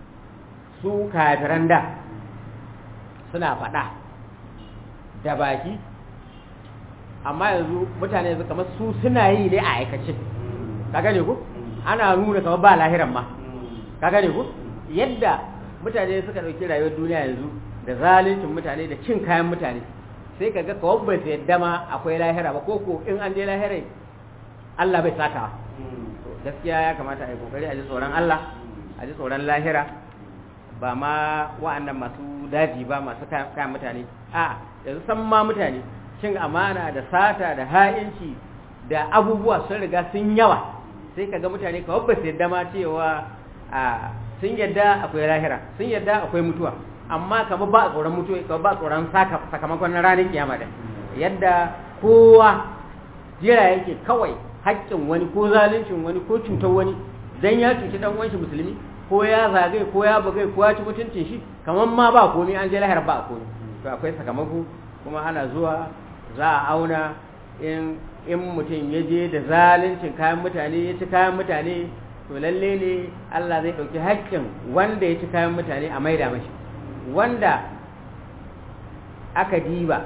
su kafiran da suna faɗa da baki amma yanzu mutane yanzu kamar su suna yi ne a aikace ka gane ku ana nuna kamar ba lahiran ma ka gane ku yadda mutane suka ɗauki rayuwar duniya yanzu da zaluncin mutane da cin kayan mutane sai ka ga kawai bai yadda ma akwai lahira ba ko ko in an je lahira Allah bai saka gaskiya ya kamata a yi kokari a ji tsoron Allah a ji tsoron lahira ba ma wa'annan masu daji ba masu kayan mutane a yanzu san ma mutane cin amana da sata da ha'inci da abubuwa sun riga sun yawa sai ka ga mutane kawai ba su yadda ma cewa sun yadda akwai lahira sun yadda akwai mutuwa amma kamar ba a tsoron mutuwa kamar ba a tsoron sakamakon na ranar kiyama da yadda kowa jira yake kawai haƙƙin wani ko zaluncin wani ko cutar wani dan ya cuci dan uwan shi musulmi ko ya zagaye ko ya bugai ko ya ci mutuncin shi kamar ma ba komai an je lahira ba komai to akwai sakamako kuma ana zuwa za a auna in in mutum ya je da zaluncin kayan mutane ya ci kayan mutane to lalle ne Allah zai ɗauki haƙƙin wanda ya ci kayan mutane a maida mashi wanda aka diba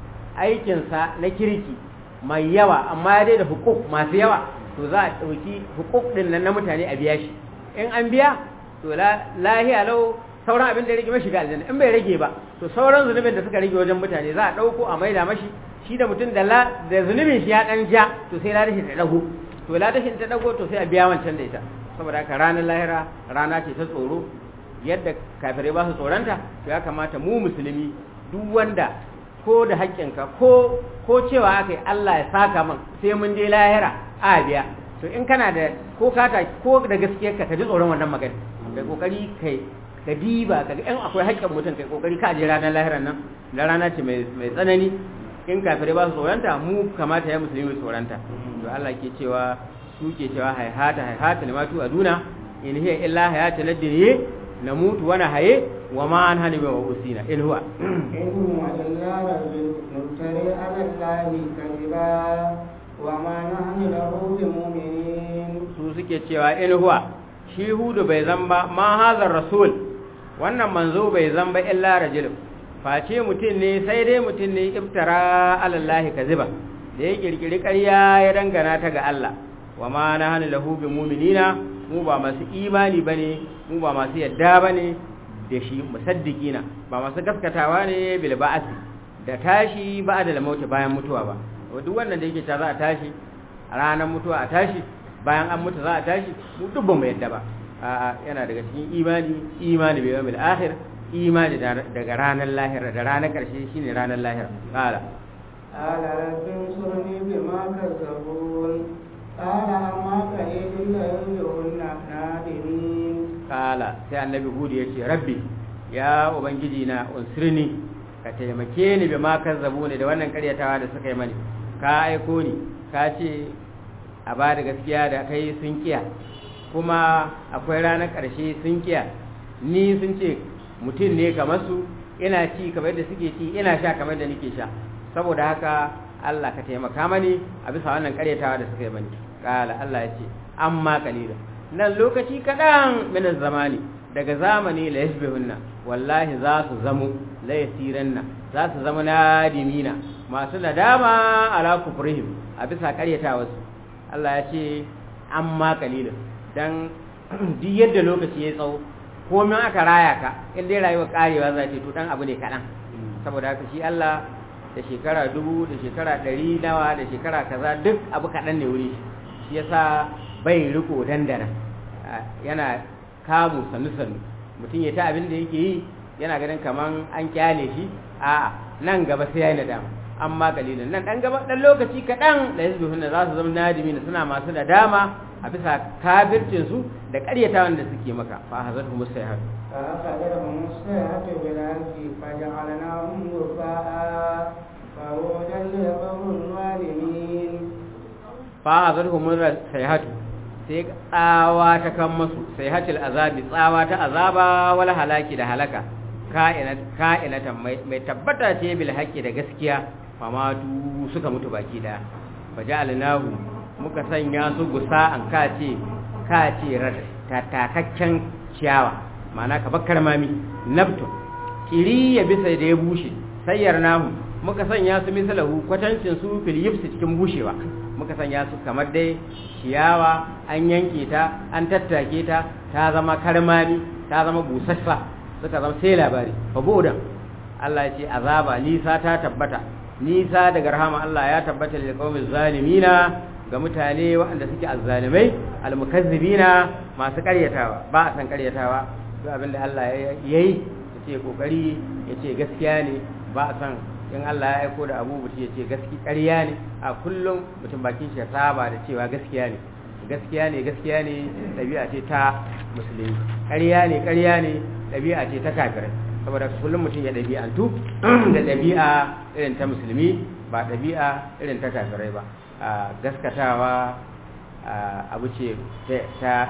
aikinsa na kirki mai yawa amma ya dai da hukuk masu yawa to za a ɗauki hukuk ɗin nan na mutane a biya shi in an biya to lahiya lau sauran abin da ya rage mashi ga aljanna in bai rage ba to sauran zunubin da suka rage wajen mutane za a ɗauko a maida mashi shi da mutum da zunubin shi ya ɗan ja to sai ladashin ta ɗago to ladashin ta ɗago to sai a biya wancan da ita saboda haka ranar lahira rana ce ta tsoro yadda kafirai ba su tsoronta to ya kamata mu musulmi duk wanda ko da haƙƙinka ko ko cewa aka yi Allah ya saka man sai mun je lahira a biya to in kana da ko kata ko da gaskiyar ka ji tsoron wannan magana kai kokari kai ka diba ka ga in akwai haƙƙin mutum kai kokari ka je ranar lahiran nan da rana ce mai mai tsanani in kafirai ba su tsoronta mu kamata ya musulmi tsoronta to Allah ke cewa su ke cewa haihata haihata limatu aduna in hiya illa hayata ladiniye na mutu wani haye wa ma an hannu wa usina in huwa in huwa illa rajul nuftari ala allahi kadiba wa ma nahnu lahu bimu'minin su suke cewa in huwa shi hudu bai zamba ma hazar rasul wannan manzo bai zamba illa rajul face mutum ne sai dai mutum ne iftara ala allahi kaziba da ya kirkiri ƙarya ya dangana ta ga Allah wa ma nahnu lahu bimu'minina mu ba masu imani bane mu ba masu yadda bane da shi musaddiqina ba masu gaskatawa ne bil ba'asi da tashi ba da mauti bayan mutuwa ba duk wannan da yake ta za a tashi a ranar mutuwa a tashi bayan an mutu za a tashi mu duk ba mu yadda ba a'a yana daga cikin imani imani bil yawmil akhir imani daga ranar lahira da ranar karshe shine ranar lahira qala قال رب انصرني بما كذبون قال أما قليل ليرجعن نادمين kala sai annabi hudu ya ce rabbi ya ubangiji na unsirni ka taimake ni bi ma kazzabu ne da wannan karyatawa da suka yi mani ka aiko ni ka ce a ba da gaskiya da kai sun kiya kuma akwai ranar ƙarshe sun kiya ni sun ce mutum ne kamar su ina ci kamar da suke ci ina sha kamar da nake sha saboda haka Allah ka taimaka mani a bisa wannan karyatawa da suka yi mani kala Allah ya ce amma kalila nan lokaci kaɗan min zamani daga zamani la yasbihunna wallahi za su zamu la yasiranna za su zama nadimina masu nadama ala kufrihim a bisa karyatawa su Allah ya ce amma kalila dan duk yadda lokaci ya tsawo komai aka raya ka in dai rayuwar karewa za ce to dan abu ne kaɗan saboda haka shi Allah da shekara dubu da shekara ɗari nawa da shekara kaza duk abu kaɗan ne wuri shi yasa bai riko dandana yana kamu sannu sannu mutum ya ta abin da yake yi yana ganin kaman an kyale shi a'a nan gaba sai yayi nadama amma kalilin nan dan gaba dan lokaci kaɗan da yanzu hunna za su zama nadimi suna masu nadama a bisa kafircin su da ƙaryatawan da suke maka fa hazatu musayhar فأخذتهم الصيحة بالحق فجعلناهم غثاء فروجا لقوم الظالمين فأخذتهم الصيحة sai tsawa ta kan masu sai hatil azabi tsawa ta azaba wal halaki da halaka ka'inatan mai tabbata ce bil haqqi da gaskiya famatu suka mutu baki daya faja'alnahu muka sanya su gusa an kace kace takakken ciyawa ma'ana ka bakkar mami nabtu kiri ya bisa da ya bushe sayyar namu muka sanya su misalahu kwatancin su fil yifsi cikin bushewa muka sanya su kamar dai ciyawa an yanke ta an tattake ta ta zama karmami ta zama busassa suka zama sai labari fa bodan Allah ya ce azaba nisa ta tabbata nisa daga rahama Allah ya tabbata lil qaumiz zalimina ga mutane waɗanda suke azzalimai almukazzibina masu ƙaryatawa ba a san ƙaryatawa duk abin da Allah ya yi ya ce kokari ya ce gaskiya ne ba a san in Allah ya aiko da abu mutum ya ce gaski ƙarya ne a kullum mutum bakin shi ya saba da cewa gaskiya ne gaskiya ne gaskiya ne ɗabi'a ce ta musulmi ƙarya ne ƙarya ne ɗabi'a ce ta kafirai saboda kullum mutum ya ɗabi'antu da ɗabi'a irin ta musulmi ba ɗabi'a irin ta kafirai ba a gaskatawa abu ce ta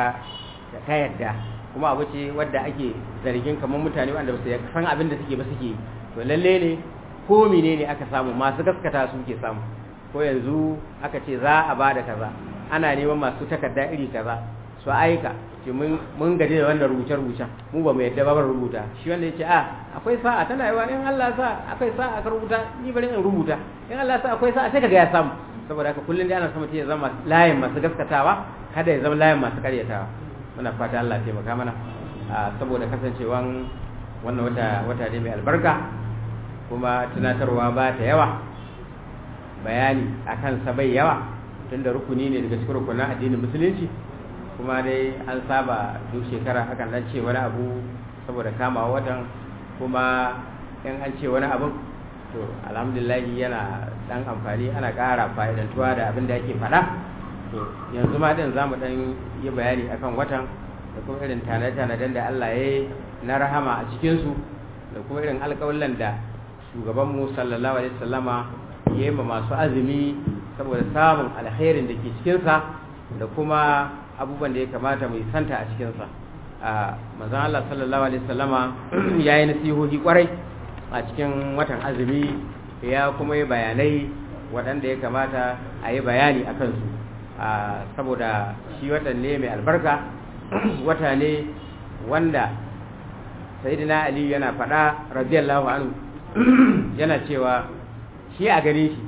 yadda kuma abu ce wadda ake zargin kamar mutane wanda ba su san abin da suke ba suke to lalle ne ko menene aka samu masu gaskata su ke samu ko yanzu aka ce za a ba da kaza ana neman masu takarda iri kaza su aika ce mun gaji da wannan rubuce-rubucen mu ba mu yadda ba rubuta shi wanda ya ce a akwai sa'a tana yawa in Allah sa akwai sa'a ka rubuta ni bari in rubuta in Allah sa akwai sa'a sai ka ga ya samu saboda haka kullum dai ana son mutum ya zama layin masu gaskatawa kada ya zama layin masu karyatawa muna fata Allah ya taimaka mana saboda kasancewan wannan wata wata ne mai albarka kuma tunatarwa ba ta yawa bayani akan sa bai yawa tunda rukuni ne daga cikin rukunin addinin musulunci kuma dai an saba duk shekara hakan dan ce wani abu saboda kama watan kuma in an ce wani abu to alhamdulillah yana dan amfani ana ƙara fa'idantuwa da abin da yake faɗa to yanzu ma din zamu dan yi bayani akan watan da kuma irin tanade-tanaden da Allah ya yi na rahama a cikin su da kuma irin alƙawallan da shugaban mu sallallahu alaihi wasallama ya yi ma masu azumi saboda samun alkhairin da ke cikin sa da kuma abubuwan da ya kamata mu santa a cikin sa a manzon Allah sallallahu alaihi wasallama ya yi nasihohi kwarai a cikin watan azumi ya kuma yi bayanai waɗanda ya kamata a yi bayani a kansu saboda shi watan ne mai albarka wata ne wanda sayidina ali yana faɗa radiyallahu anhu yana cewa shi a gare shi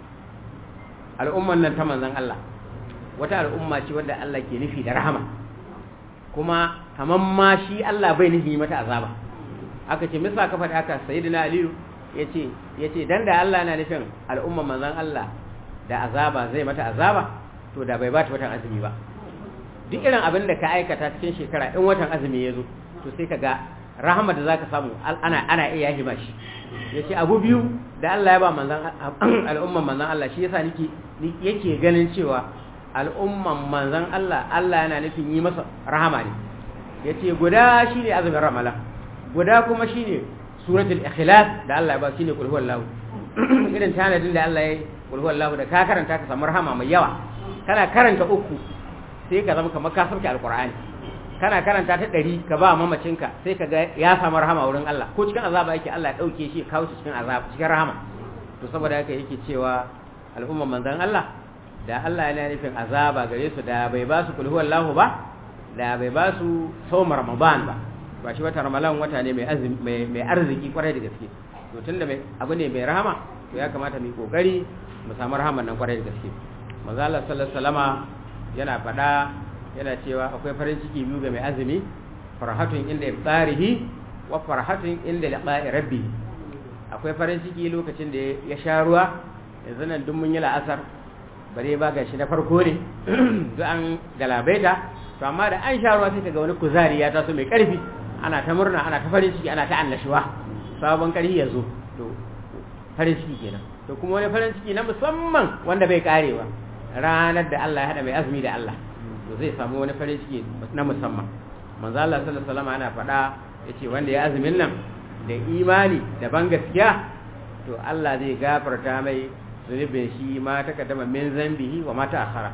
al'umman nan ta manzon Allah wata al'umma ce wadda Allah ke nufi da rahama kuma kamar ma shi Allah bai nufi mata azaba aka ce misa ka faɗi haka sayyidina aliyu yace yace dan da Allah yana nufin al'umma manzon Allah da azaba zai mata azaba to da bai bata watan azumi ba duk irin abin da ka aikata cikin shekara in watan azumi ya zo to sai ka ga rahama da zaka samu ana ana iya yahi shi yace abu biyu da Allah ya ba manzon al'umman manzon Allah shi yasa nake yake ganin cewa al'umman manzon Allah Allah yana nufin yi masa rahama ne yace guda shine azumin ramadan guda kuma shine suratul ikhlas da Allah ya ba shine kul huwallahu irin tanadin da Allah ya yi kulhu Allahu da ka karanta ka samu rahama mai yawa kana karanta uku sai ka zama kamar ka sauke alqur'ani kana karanta ta ɗari ka ba mamacinka sai ka ga ya samu rahama wurin Allah ko cikin azaba yake Allah ya ɗauke shi ya kawo shi cikin azaba cikin rahama to saboda haka yake cewa al'umman manzon Allah da Allah yana nufin azaba gare su da bai ba su kulhu Allahu ba da bai ba su sawm ramadan ba ba shi wata ramadan wata ne mai azumi mai arziki kwarai da gaske to tunda mai abu ne mai rahama to ya kamata mu yi kokari mu samu rahaman nan kwarai da gaske manzo Allah sallallahu alaihi wasallama yana faɗa yana cewa akwai farin ciki biyu ga mai azumi farhatun inda iftarihi wa farhatun inda liqa'i rabbi akwai farin ciki lokacin da ya sha ruwa yanzu nan duk mun yi la'asar bare ba ga shi na farko ne duk an galabaita to amma da an sha ruwa sai kaga wani kuzari ya taso mai karfi ana ta murna ana ta farin ciki ana ta annashuwa sabon karfi ya zo to farin ciki kenan to kuma wani farin ciki na musamman wanda bai karewa ranar da Allah ya hada mai azumi da Allah to zai samu wani farin ciki na musamman manzo Allah sallallahu alaihi wasallam ana faɗa yace wanda ya azumin nan da imani da ban gaskiya to Allah zai gafarta mai zunubin shi ma ta kaddama min zambihi wa ma ta akhara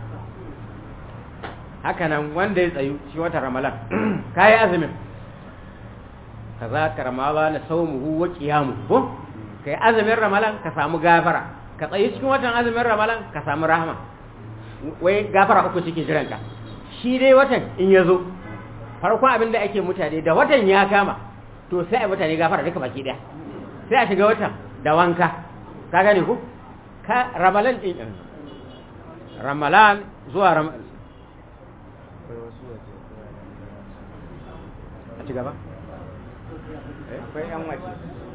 haka nan wanda ya tsayu shi wata ramalan kai azumin kaza karmala na saumuhu wa qiyamu ko kai azumin ramalan ka samu gafara ka tsayi cikin watan azumin ramalan ka samu rahama wai gafara uku cikin jiranka shi dai watan in ya zo farkon abin da ake mutane da watan ya kama to sai a mutane gafara duka baki daya sai a shiga watan da wanka ka gane ku ka ramalan din ramalan zuwa ram a ci gaba akwai yan waje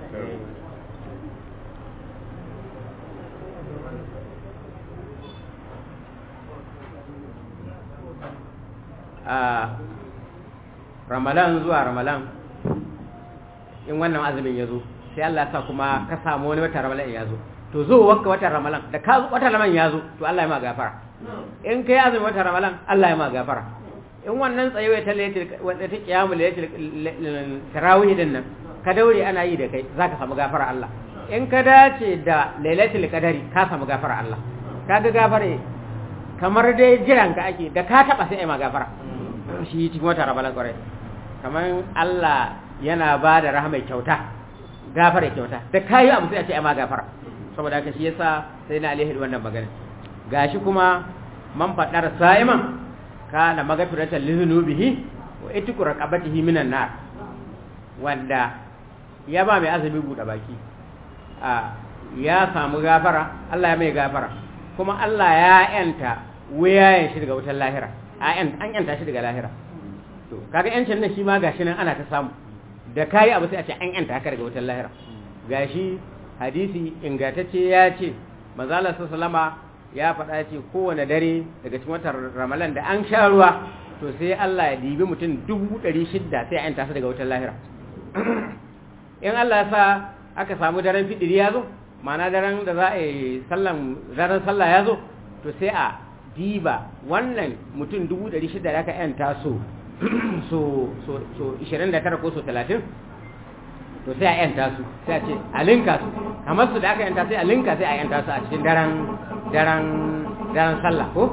a ramalan zuwa ramalan in wannan azumin ya zo sai Allah sa kuma ka samu wani wata ramalan ya zo to zo wakka wata ramalan da ka wata ramalan ya zo to Allah ya ma gafara in kai azumin wata ramalan Allah ya ma gafara in wannan tsayewa ta lailatul wanda ta kiyamul lailatul tarawih din nan ka daure ana yi da kai zaka samu gafara Allah in ka dace da lailatul qadari ka samu gafara Allah kaga gafare kamar dai jiran ka ake da ka taba sai ai ma gafara shi cikin wata ramalan kwarai kamar Allah yana ba da rahama kyauta gafara kyauta da kayi abu sai a ce ai ma gafara saboda haka shi yasa sai na alaihi wannan magana gashi kuma man fadar sa'iman kana magfiratan lizunubihi wa itiku raqabatihi minan nar wanda ya ba mai azumi buɗe baki a ya samu gafara Allah ya mai gafara kuma Allah ya yanta wayayen shi daga wutar lahira a an yanta shi daga lahira to kaga yancin nan shi ma gashi nan ana ta samu da kayi abu sai a ce an yanta haka daga wutar lahira gashi hadisi ingantacce ya ce manzo Allah sallama ya faɗa ce kowane dare daga cikin watan ramalan da an sha ruwa to sai Allah ya dibi mutum dubu ɗari shidda sai a yanta su daga wutar lahira in Allah ya sa aka samu daren fidiri ya zo ma'ana daren da za a yi sallan daren sallah ya zo to sai a diba wannan mutum dubu ɗari shida da aka yanta so so so so ishirin da tara ko so talatin to sai a yanta su sai a ce a linka su kamar su da aka yanta sai a linka sai a yanta su a cikin daren daren daren sallah ko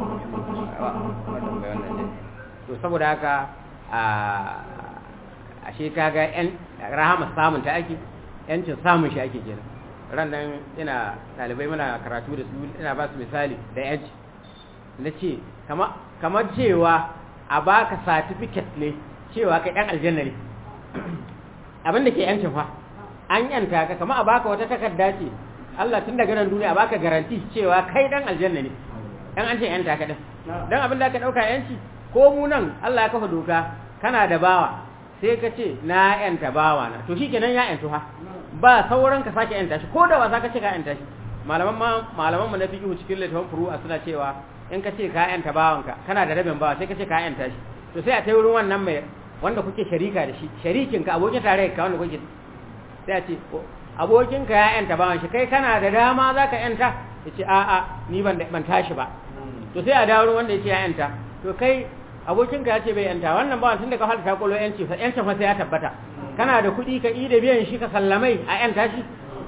to saboda haka a ashe kaga yan rahama samun ta ake yancin samun shi ake kenan ran nan ina talibai muna karatu da su ina ba su misali da yanci na ce kamar cewa a baka certificate ne cewa kai dan aljanna ne abin da ke yancin fa an yanta ka kamar a baka wata takarda ce Allah tun daga nan duniya baka garanti cewa kai dan aljanna ne dan an ce yanta ka din dan abin da ka dauka yanci ko mu nan Allah ya kafa doka kana da bawa sai ka ce na yanta bawa na to shikenan ya yantu ha ba sauran ka sake yanta shi ko da wasa ka ce ka yanta shi malaman ma malaman mu na fiqh cikin littafin furu'a suna cewa in ka ce ka yanta bawanka kana da rabin bawa sai ka ce ka yanta shi to sai a tai wurin wannan mai wanda kuke sharika da shi sharikin ka abokin tare ka wanda kuke sai a ce abokin ka ya yanta bawan shi kai kana da dama zaka yanta yace a a ni ban ban tashi ba to sai a dawo wanda yace ya yanta to kai abokin ka yace bai yanta wannan bawan tunda ka halta kolo yanci fa yancin fa sai ya tabbata kana da kuɗi ka yi da biyan shi ka sallamai a yanta shi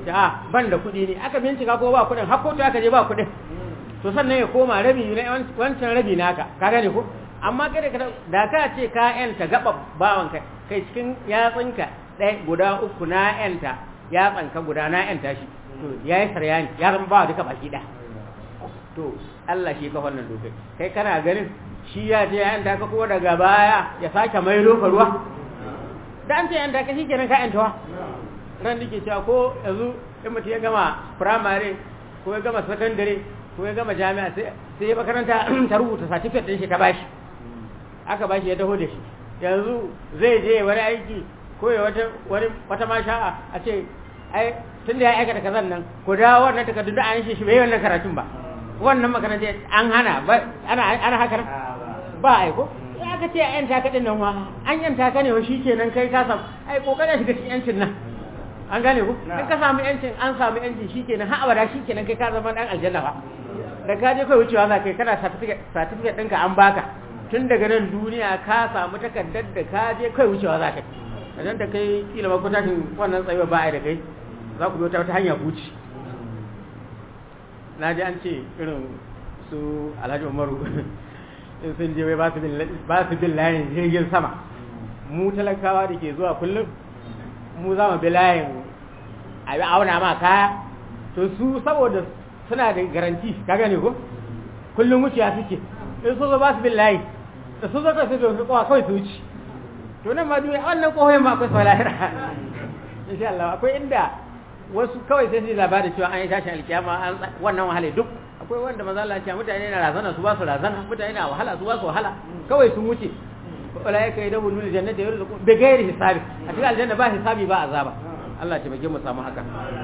ta ban da kuɗi ne aka bincika ko ba kuɗin har kotu aka je ba kuɗin to sannan ya koma rabi ne wancan rabi naka ka gane ko amma kada ka da ka ce ka yanta gaba bawan kai kai cikin yatsinka ɗaya guda uku na yanta yatsanka guda na yanta shi to yayi saryani ya zama ba duka baki ɗaya to Allah shi ka wannan dokai kai kana ganin shi ya je ya yanta ka kuma daga baya ya sake mai ka ruwa da an ce yanta ka shi kenan ka yantawa ran da ke cewa ko yanzu in mutum ya gama firamare ko ya gama sakandare ko ya gama jami'a sai ya makaranta ta rubuta certificate din shi ta bashi aka bashi ya taho da shi yanzu zai je wani aiki ko ya wata wani wata masha'a a ce ai tun da ya aikata kazan nan ko da wannan takardun da an shi shi bai wannan karatun ba wannan makaranta an hana ba ana ana haka ba ai ko ya aka ce yan taka din nan wa an yan taka ne wa shikenan kai ka samu ai kokarin shiga cikin yancin nan an gane ku in ka samu yancin an samu yancin shikenan har abada shikenan kai ka zama dan aljanna ba da ka je kai wucewa za kai kana certificate certificate ɗinka an baka tun daga nan duniya ka samu takardar da ka je kai wucewa za ka idan da kai kila ma kutashin wannan tsayuwa ba a da kai za ku bi wata hanya huci na ji an ce irin su alhaji umaru in sun je wai ba su bin layin jirgin sama mu talakawa da ke zuwa kullum mu za mu bi layin a bi auna ma kaya to su saboda suna da garanti ka gane ko kullum wuciya suke in su zo ba su bin layi da su zo ka su dofi kowa kawai su wuce to nan ma duniya wannan kohoyin ma akwai sau lahira insha Allah akwai inda wasu kawai sai su labari cewa an yi tashin alkiyama an wannan wahala duk akwai wanda maza Allah ya mutane na razana su ba su razana mutane na wahala su ba su wahala kawai sun wuce wala yake yi dabu nuna jannata yau da bi gairi hisabi a cikin aljanna ba hisabi ba azaba Allah ya taimake mu samu haka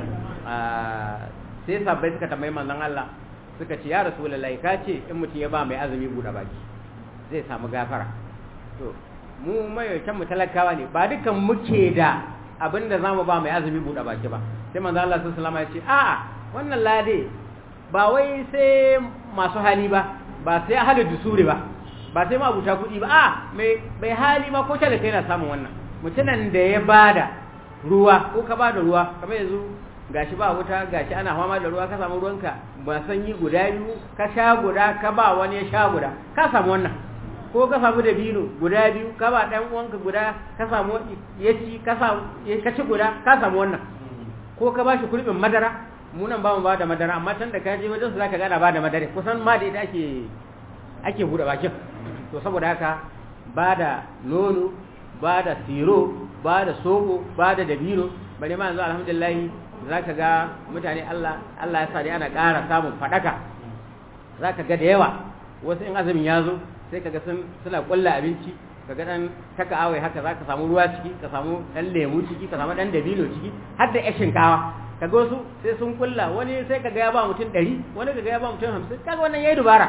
sai sabbai suka tambayi manzon Allah suka ce ya rasulullahi ka ce in mutum ya ba mai azumi buɗe baki zai samu gafara to mu mayaucan mu talakawa ne ba dukan muke da abin da zamu ba mai azumi buɗe baki ba sai manzon Allah sallallahu alaihi wasallam ya ce a'a wannan lade ba wai sai masu hali ba ba sai ahalu dusuri ba ba sai ma abuta kuɗi ba a mai hali ma ko talaka yana samun wannan mutumin da ya bada ruwa ko ka bada ruwa kamar yanzu gashi ba wuta gashi ana fama da ruwa ka samu ruwanka ba sanyi guda biyu ka sha guda ka ba wani ya sha guda ka samu wannan ko ka samu da bino guda biyu ka ba dan uwanka guda ka samu ya ci ka samu ka ci guda ka samu wannan ko ka bashi kulbin madara mu nan ba mu ba da madara amma can da ka je wajen su zaka gana ba da madara kusan ma da ita ake ake bude bakin to saboda haka ba da nono ba da siro ba da soko ba da dabino bare ma yanzu alhamdulillah zaka ga mutane Allah Allah ya sa dai ana ƙara samun fadaka zaka ga da yawa wasu in azumin ya zo sai kaga sun suna kulla abinci kaga dan taka awai haka zaka samu ruwa ciki ka samu dan lemu ciki ka samu dan dabino ciki har da yashin kawa kaga wasu sai sun kulla wani sai kaga ya ba mutum 100 wani kaga ya ba mutum 50 kaga wannan yayi dubara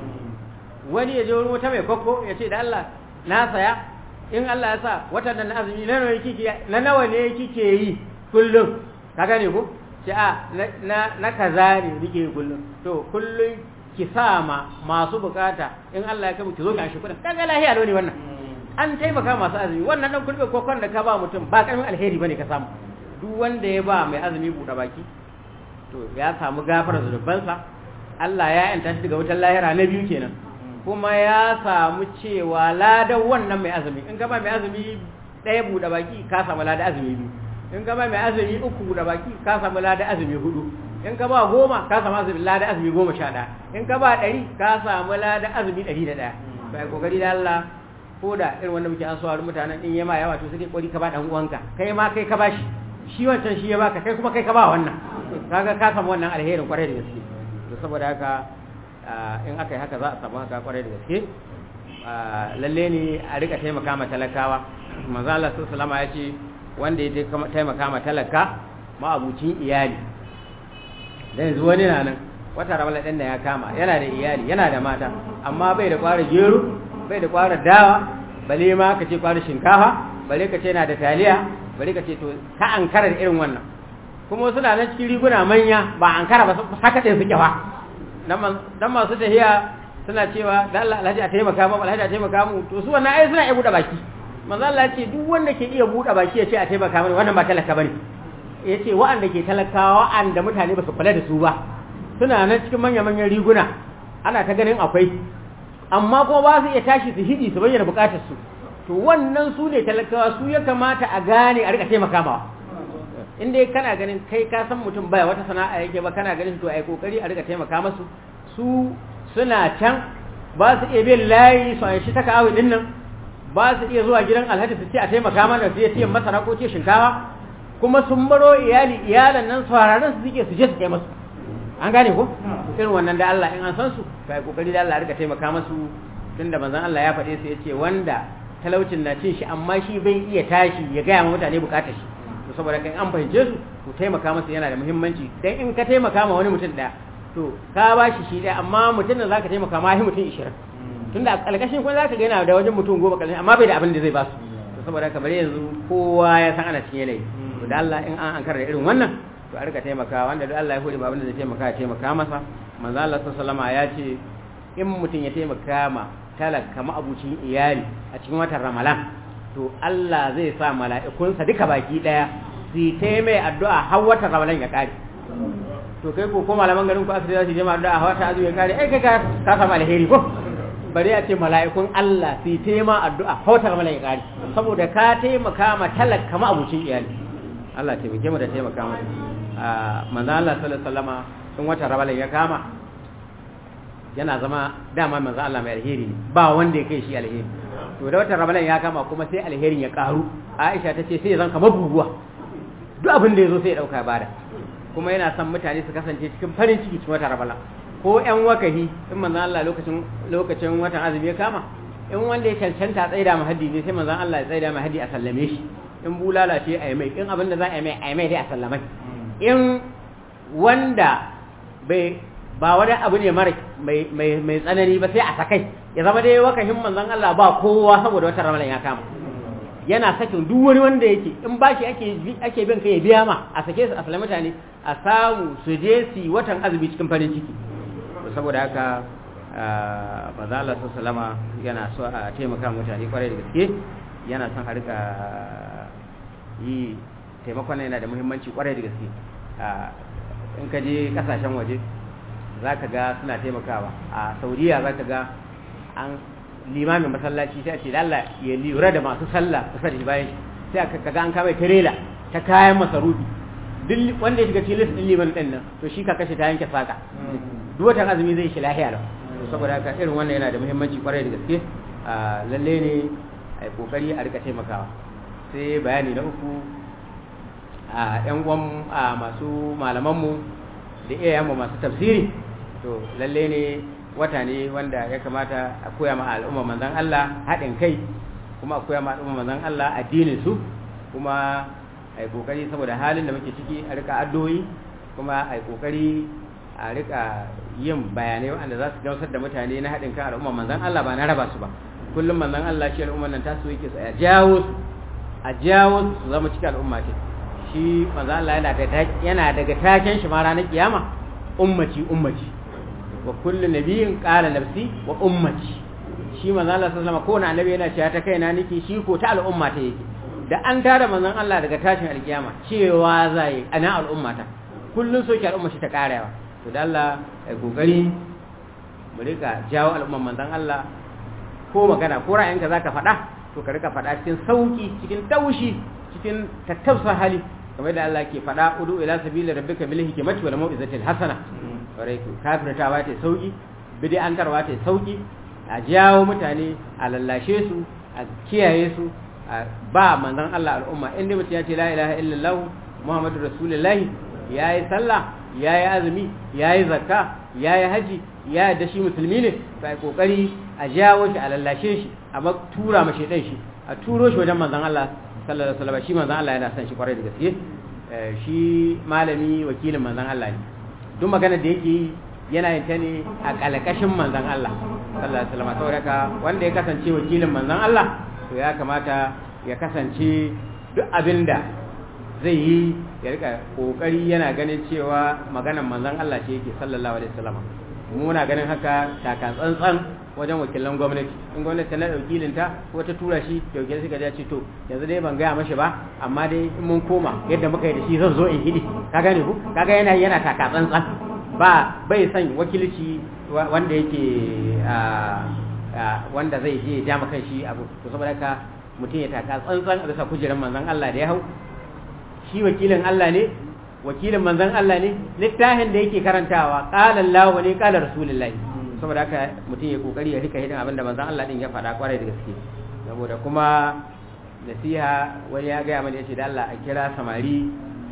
wani ya je wurin wata mai kokko ya ce da Allah na saya in Allah ya sa watan nan azumi na nawa kike na nawa ne kike yi kullum ka gane ko ce a na na kaza ne nike kullum to kullum ki sa ma masu bukata in Allah ya kai ki zo ki shi kudin kaga lahiya ne wannan an taimaka masu azumi wannan dan kulbe kokon da ka ba mutum ba karamin alheri bane ka samu duk wanda ya ba mai azumi buɗe baki to ya samu gafara zunubansa Allah ya yanta shi daga wutar lahira na biyu kenan kuma ya samu cewa ladan wannan mai azumi in ka ba mai azumi ɗaya buɗe baki ka samu ladan azumi biyu in ka ba mai azumi uku buɗe baki ka samu ladan azumi hudu in ka ba goma ka samu azumi ladan azumi goma sha ɗaya in ka ba ɗari ka samu ladan azumi ɗari da ɗaya bai kokari da Allah ko da irin wanda muke an saurari mutanen in yama yawa to sai kori ka ba dan uwanka kai ma kai ka bashi shi wancan shi ya baka kai kuma kai ka ba wannan kaga ka samu wannan alherin kwarai da gaske to saboda haka in aka yi haka za a samu haka kwarai da gaske lalle ne a rika taimaka ma talakawa manzo Allah sallallahu alaihi ya ce wanda ya taimaka ma talaka ma abucin iyali dan yanzu wani na nan wata ramala ɗin da ya kama yana da iyali yana da mata amma bai da kwara gero bai da kwara dawa bale ma ka ce kwara shinkafa bale ka ce yana da taliya bale ka ce to ka ankara da irin wannan kuma suna nan cikin riguna manya ba ankara ba haka ɗin suke fa dan masu tahiya suna cewa da Allah alhaji a taimaka mu alhaji a taimaka mu to su wannan ai suna iya buɗe baki manzo Allah ya ce duk wanda ke iya buɗe baki ya ce a taimaka mu wannan ba talaka bane ya ce wa'anda ke talakawa wa'anda mutane ba su kula da su ba suna nan cikin manya-manyan riguna ana ta ganin akwai amma kuma ba su iya tashi su hidi su bayyana bukatar su to wannan su ne talakawa su ya kamata a gane a rika taimaka mawa in dai kana ganin kai ka san mutum baya wata sana'a yake ba kana ganin to ai kokari a rika taimaka masu su suna can ba su iya bin layi su an shi ta kawo din nan ba su iya zuwa gidan alhaji su ce a taimaka mana su ce masara ko ce shinkawa kuma sun baro iyali iyalan nan sauraron su suke su je su kai masu an gane ko irin wannan da Allah in an san su kai kokari da Allah rika taimaka masu tunda manzon Allah ya faɗe su yace wanda talaucin na cin shi amma shi bai iya tashi ya gaya ma mutane bukatar shi to saboda kai an fahimce su to taimaka masa yana da muhimmanci dan in ka taimaka ma wani mutum daya to ka ba shi shi daya amma mutum da zaka taimaka ma shi mutum 20 tunda a kalkashin kuma zaka ga yana da wajen mutum goma kalkashin amma bai da abin da zai ba su to saboda kamar yanzu kowa ya san ana cikin yanayi to da Allah in an ankara da irin wannan to a rika taimaka wanda duk Allah ya hore ba abin da zai taimaka ya taimaka masa manzo Allah sallallahu alaihi ya ce in mutum ya taimaka ma talaka ma'abucin iyali a cikin watan Ramadan to Allah zai sa mala'ikunsa duka baki daya su yi ta mai addu'a har watan Ramadan ya kare to kai ko ko malaman garin ku aka za su je ma addu'a har watan azumi ya kare ai kai ka ka samu alheri ko bari a ce mala'ikun Allah su yi ta ma addu'a har watan Ramadan ya kare saboda ka taimaka ma talaka ma'abucin iyali Allah taimake mu da taimaka masa manzo Allah sallallahu alaihi wasallama in watan Ramadan ya kama yana zama dama manzo Allah mai alheri ne ba wanda ya kai shi alheri to da watan Ramadan ya kama kuma sai alherin ya karu Aisha ta ce sai ya zan kamar buguwa duk abin da yazo sai ya dauka bada kuma yana son mutane su kasance cikin farin ciki cikin watan Ramadan ko ƴan wakahi in manzo Allah lokacin lokacin watan azumi ya kama in wanda ya cancanta tsaida mahaddi ne sai manzo Allah ya tsaida mahaddi a sallame shi in bulala ce a yi mai in abin da za a yi mai a yi mai dai a sallamai in wanda bai ba wani abu ne mara mai tsanani ba sai a sakai ya zama dai wakahin manzon Allah ba kowa saboda wata ramalan ya kama yana sakin duk wani wanda yake in ba shi ake ake bin kai ya biya ma a sake su a salami mutane a samu su je su watan azumi cikin farin ciki saboda haka manzon Allah sallama yana so a taimaka mutane kwarai da gaske yana son a rika yi taimakon yana da muhimmanci kwarai da gaske in ka je kasashen waje za ka ga suna taimakawa a saudiya za ka ga an limamin masallaci sai a ce Allah ya lura da masu sallah kusa da bayan sai aka ga an kama tirela ta kayan masarufi duk wanda ya shiga cikin list din liman din nan to shi ka kashe ta yanke saka duk watan azumi zai shi lahiya lau saboda haka irin wannan yana da muhimmanci kwarai da gaske lalle ne a kokari a rika taimakawa sai bayani na uku a yan uwan masu malamanmu da iyayenmu masu tafsiri to lalle ne wata ne wanda ya kamata a koya ma al'umma manzon Allah haɗin kai kuma a koya ma al'umma manzon Allah addinin su kuma a yi kokari saboda halin da muke ciki a rika addu'o'i kuma a yi kokari a rika yin bayanai wanda za su gamsar da mutane na haɗin kan al'umma manzon Allah ba na raba su ba kullum manzon Allah shi al'umman nan tasu yake su a jawo su a jawo su zama cikin al'umma ce shi manzon Allah yana da yana daga taken shi ma ranar kiyama ummati ummati wa kullu nabiyyin qala nafsi wa ummati shi manzon Allah sallallahu alaihi wasallam ko na annabi yana cewa ta kaina nake shi ko ta al'umma ta yake da an tara manzon Allah daga tashin alkiyama cewa zai ana al'umma ta kullun soke al'umma shi ta karewa to da Allah ai kokari mu rika jawo al'umman manzon Allah ko magana ko ra'ayinka zaka faɗa to ka rika faɗa cikin sauki cikin taushi cikin tattausa hali kamar da Allah ke faɗa udu ila sabili rabbika bil hikmati wal mau'izatil hasana bare ku kafirtawa ta sauki bid'antarwa ta sauki a jawo mutane a lallashe su a kiyaye su a ba manzon Allah al'umma inda mutum ya ce la ilaha illallah muhammadu rasulullahi yayi sallah yayi azumi yayi zakka yayi haji ya da shi musulmi ne sai kokari a jawo shi a lallashe shi a tura ma shedan shi a turo shi wajen manzon Allah sallallahu alaihi wasallam shi manzon Allah yana son shi kwarai da gaske shi malami wakilin manzon Allah ne duk magana da yake yi yana yin ta ne a kalakashin manzon Allah sallallahu alaihi wasallam saboda wanda ya kasance wakilin manzon Allah to ya kamata ya kasance duk abinda zai yi ya rika kokari yana ganin cewa maganar manzon Allah ce yake sallallahu alaihi wasallam muna ganin haka taka tsantsan wajen wakilan gwamnati in gwamnati ta naɗa wakilinta ko ta tura shi da wakilin suka ce to yanzu dai ban gaya mashi ba amma dai in mun koma yadda muka yi da shi zan zo in hidi ka gane ku kaga yana yana taka tsantsan ba bai son wakilci wanda yake wanda zai je ya ja maka shi abu to saboda haka mutum ya taka tsantsan a bisa kujerar manzon Allah da ya hau shi wakilin Allah ne wakilin manzon Allah ne littafin da yake karantawa qala Allah ne qala rasulullahi saboda haka mutum ya kokari ya rika hidin abinda manzon Allah din ya faɗa kwarai da gaske saboda kuma nasiha wani ya gaya mana yace da Allah a kira samari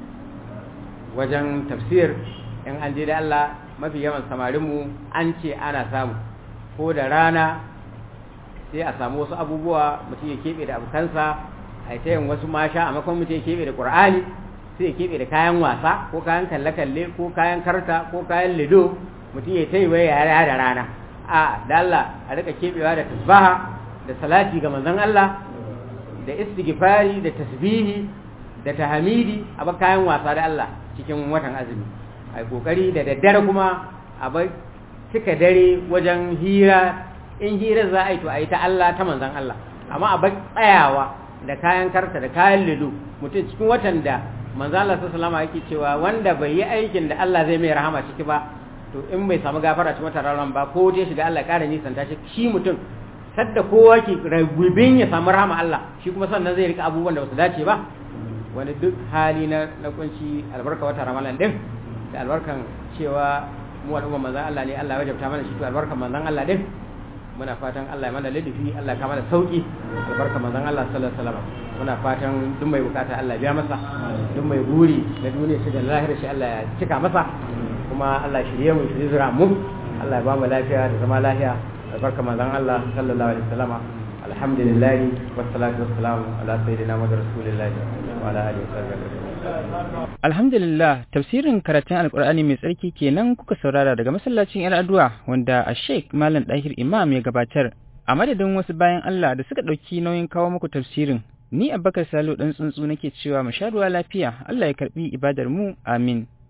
wajen tafsir in an je da Allah mafi yawan samarinmu an ce ana samu ko da rana sai a samu wasu abubuwa mutum ya keɓe da abokansa a ta yin wasu masha a makon mutum ya keɓe da ƙur'ani sai ya keɓe da kayan wasa ko kayan kalle-kalle ko kayan karta ko kayan lido mutum ya taiwa yara da rana a da Allah a rika keɓewa da tasbaha da salati ga manzon Allah da istighfari da tasbihi da tahmidi a ba kayan wasa da Allah cikin watan azumi ai kokari da daddare kuma a bai cika dare wajen hira in hira za a yi to a yi ta Allah ta manzan Allah amma a bai tsayawa da kayan karta da kayan lido mutum cikin watan da manzan Allah sallallahu alaihi yake cewa wanda bai yi aikin da Allah zai mai rahama ciki ba to in bai samu gafara cikin watan Ramadan ba ko je shiga Allah ƙara nisan ta shi shi mutum sadda kowa ke ragubin ya samu rahama Allah shi kuma sannan zai rika abubuwan da ba su dace ba wani duk hali na na kunci albarka wata Ramadan din da albarkan cewa mu al'umma manzon Allah ne Allah ya wajabta mana shi to albarkan manzon Allah din muna fatan Allah ya mana ladafi Allah ka mana sauki albarkan manzon Allah sallallahu alaihi wasallam muna fatan duk mai bukata Allah ya biya masa duk mai buri na duniya shi da lahira shi Allah ya cika masa kuma Allah shirye mu shirye zura mu Allah ya ba mu lafiya da zama lafiya albarkan manzon Allah sallallahu alaihi wasallam alhamdulillah wassalatu wassalamu ala sayyidina Muhammad rasulillah wa ala alihi wa Alhamdulillah tafsirin karatun Alkur'ani mai tsarki kenan kuka saurara daga masallacin ‘yar addu'a wanda a Sheikh Malam Dahir Imam ya gabatar. A madadin wasu bayan Allah da suka ɗauki nauyin kawo muku tafsirin, ni Abubakar Salo ɗan tsuntsu nake cewa mu sha ruwa lafiya, Allah ya karɓi ibadar mu, amin.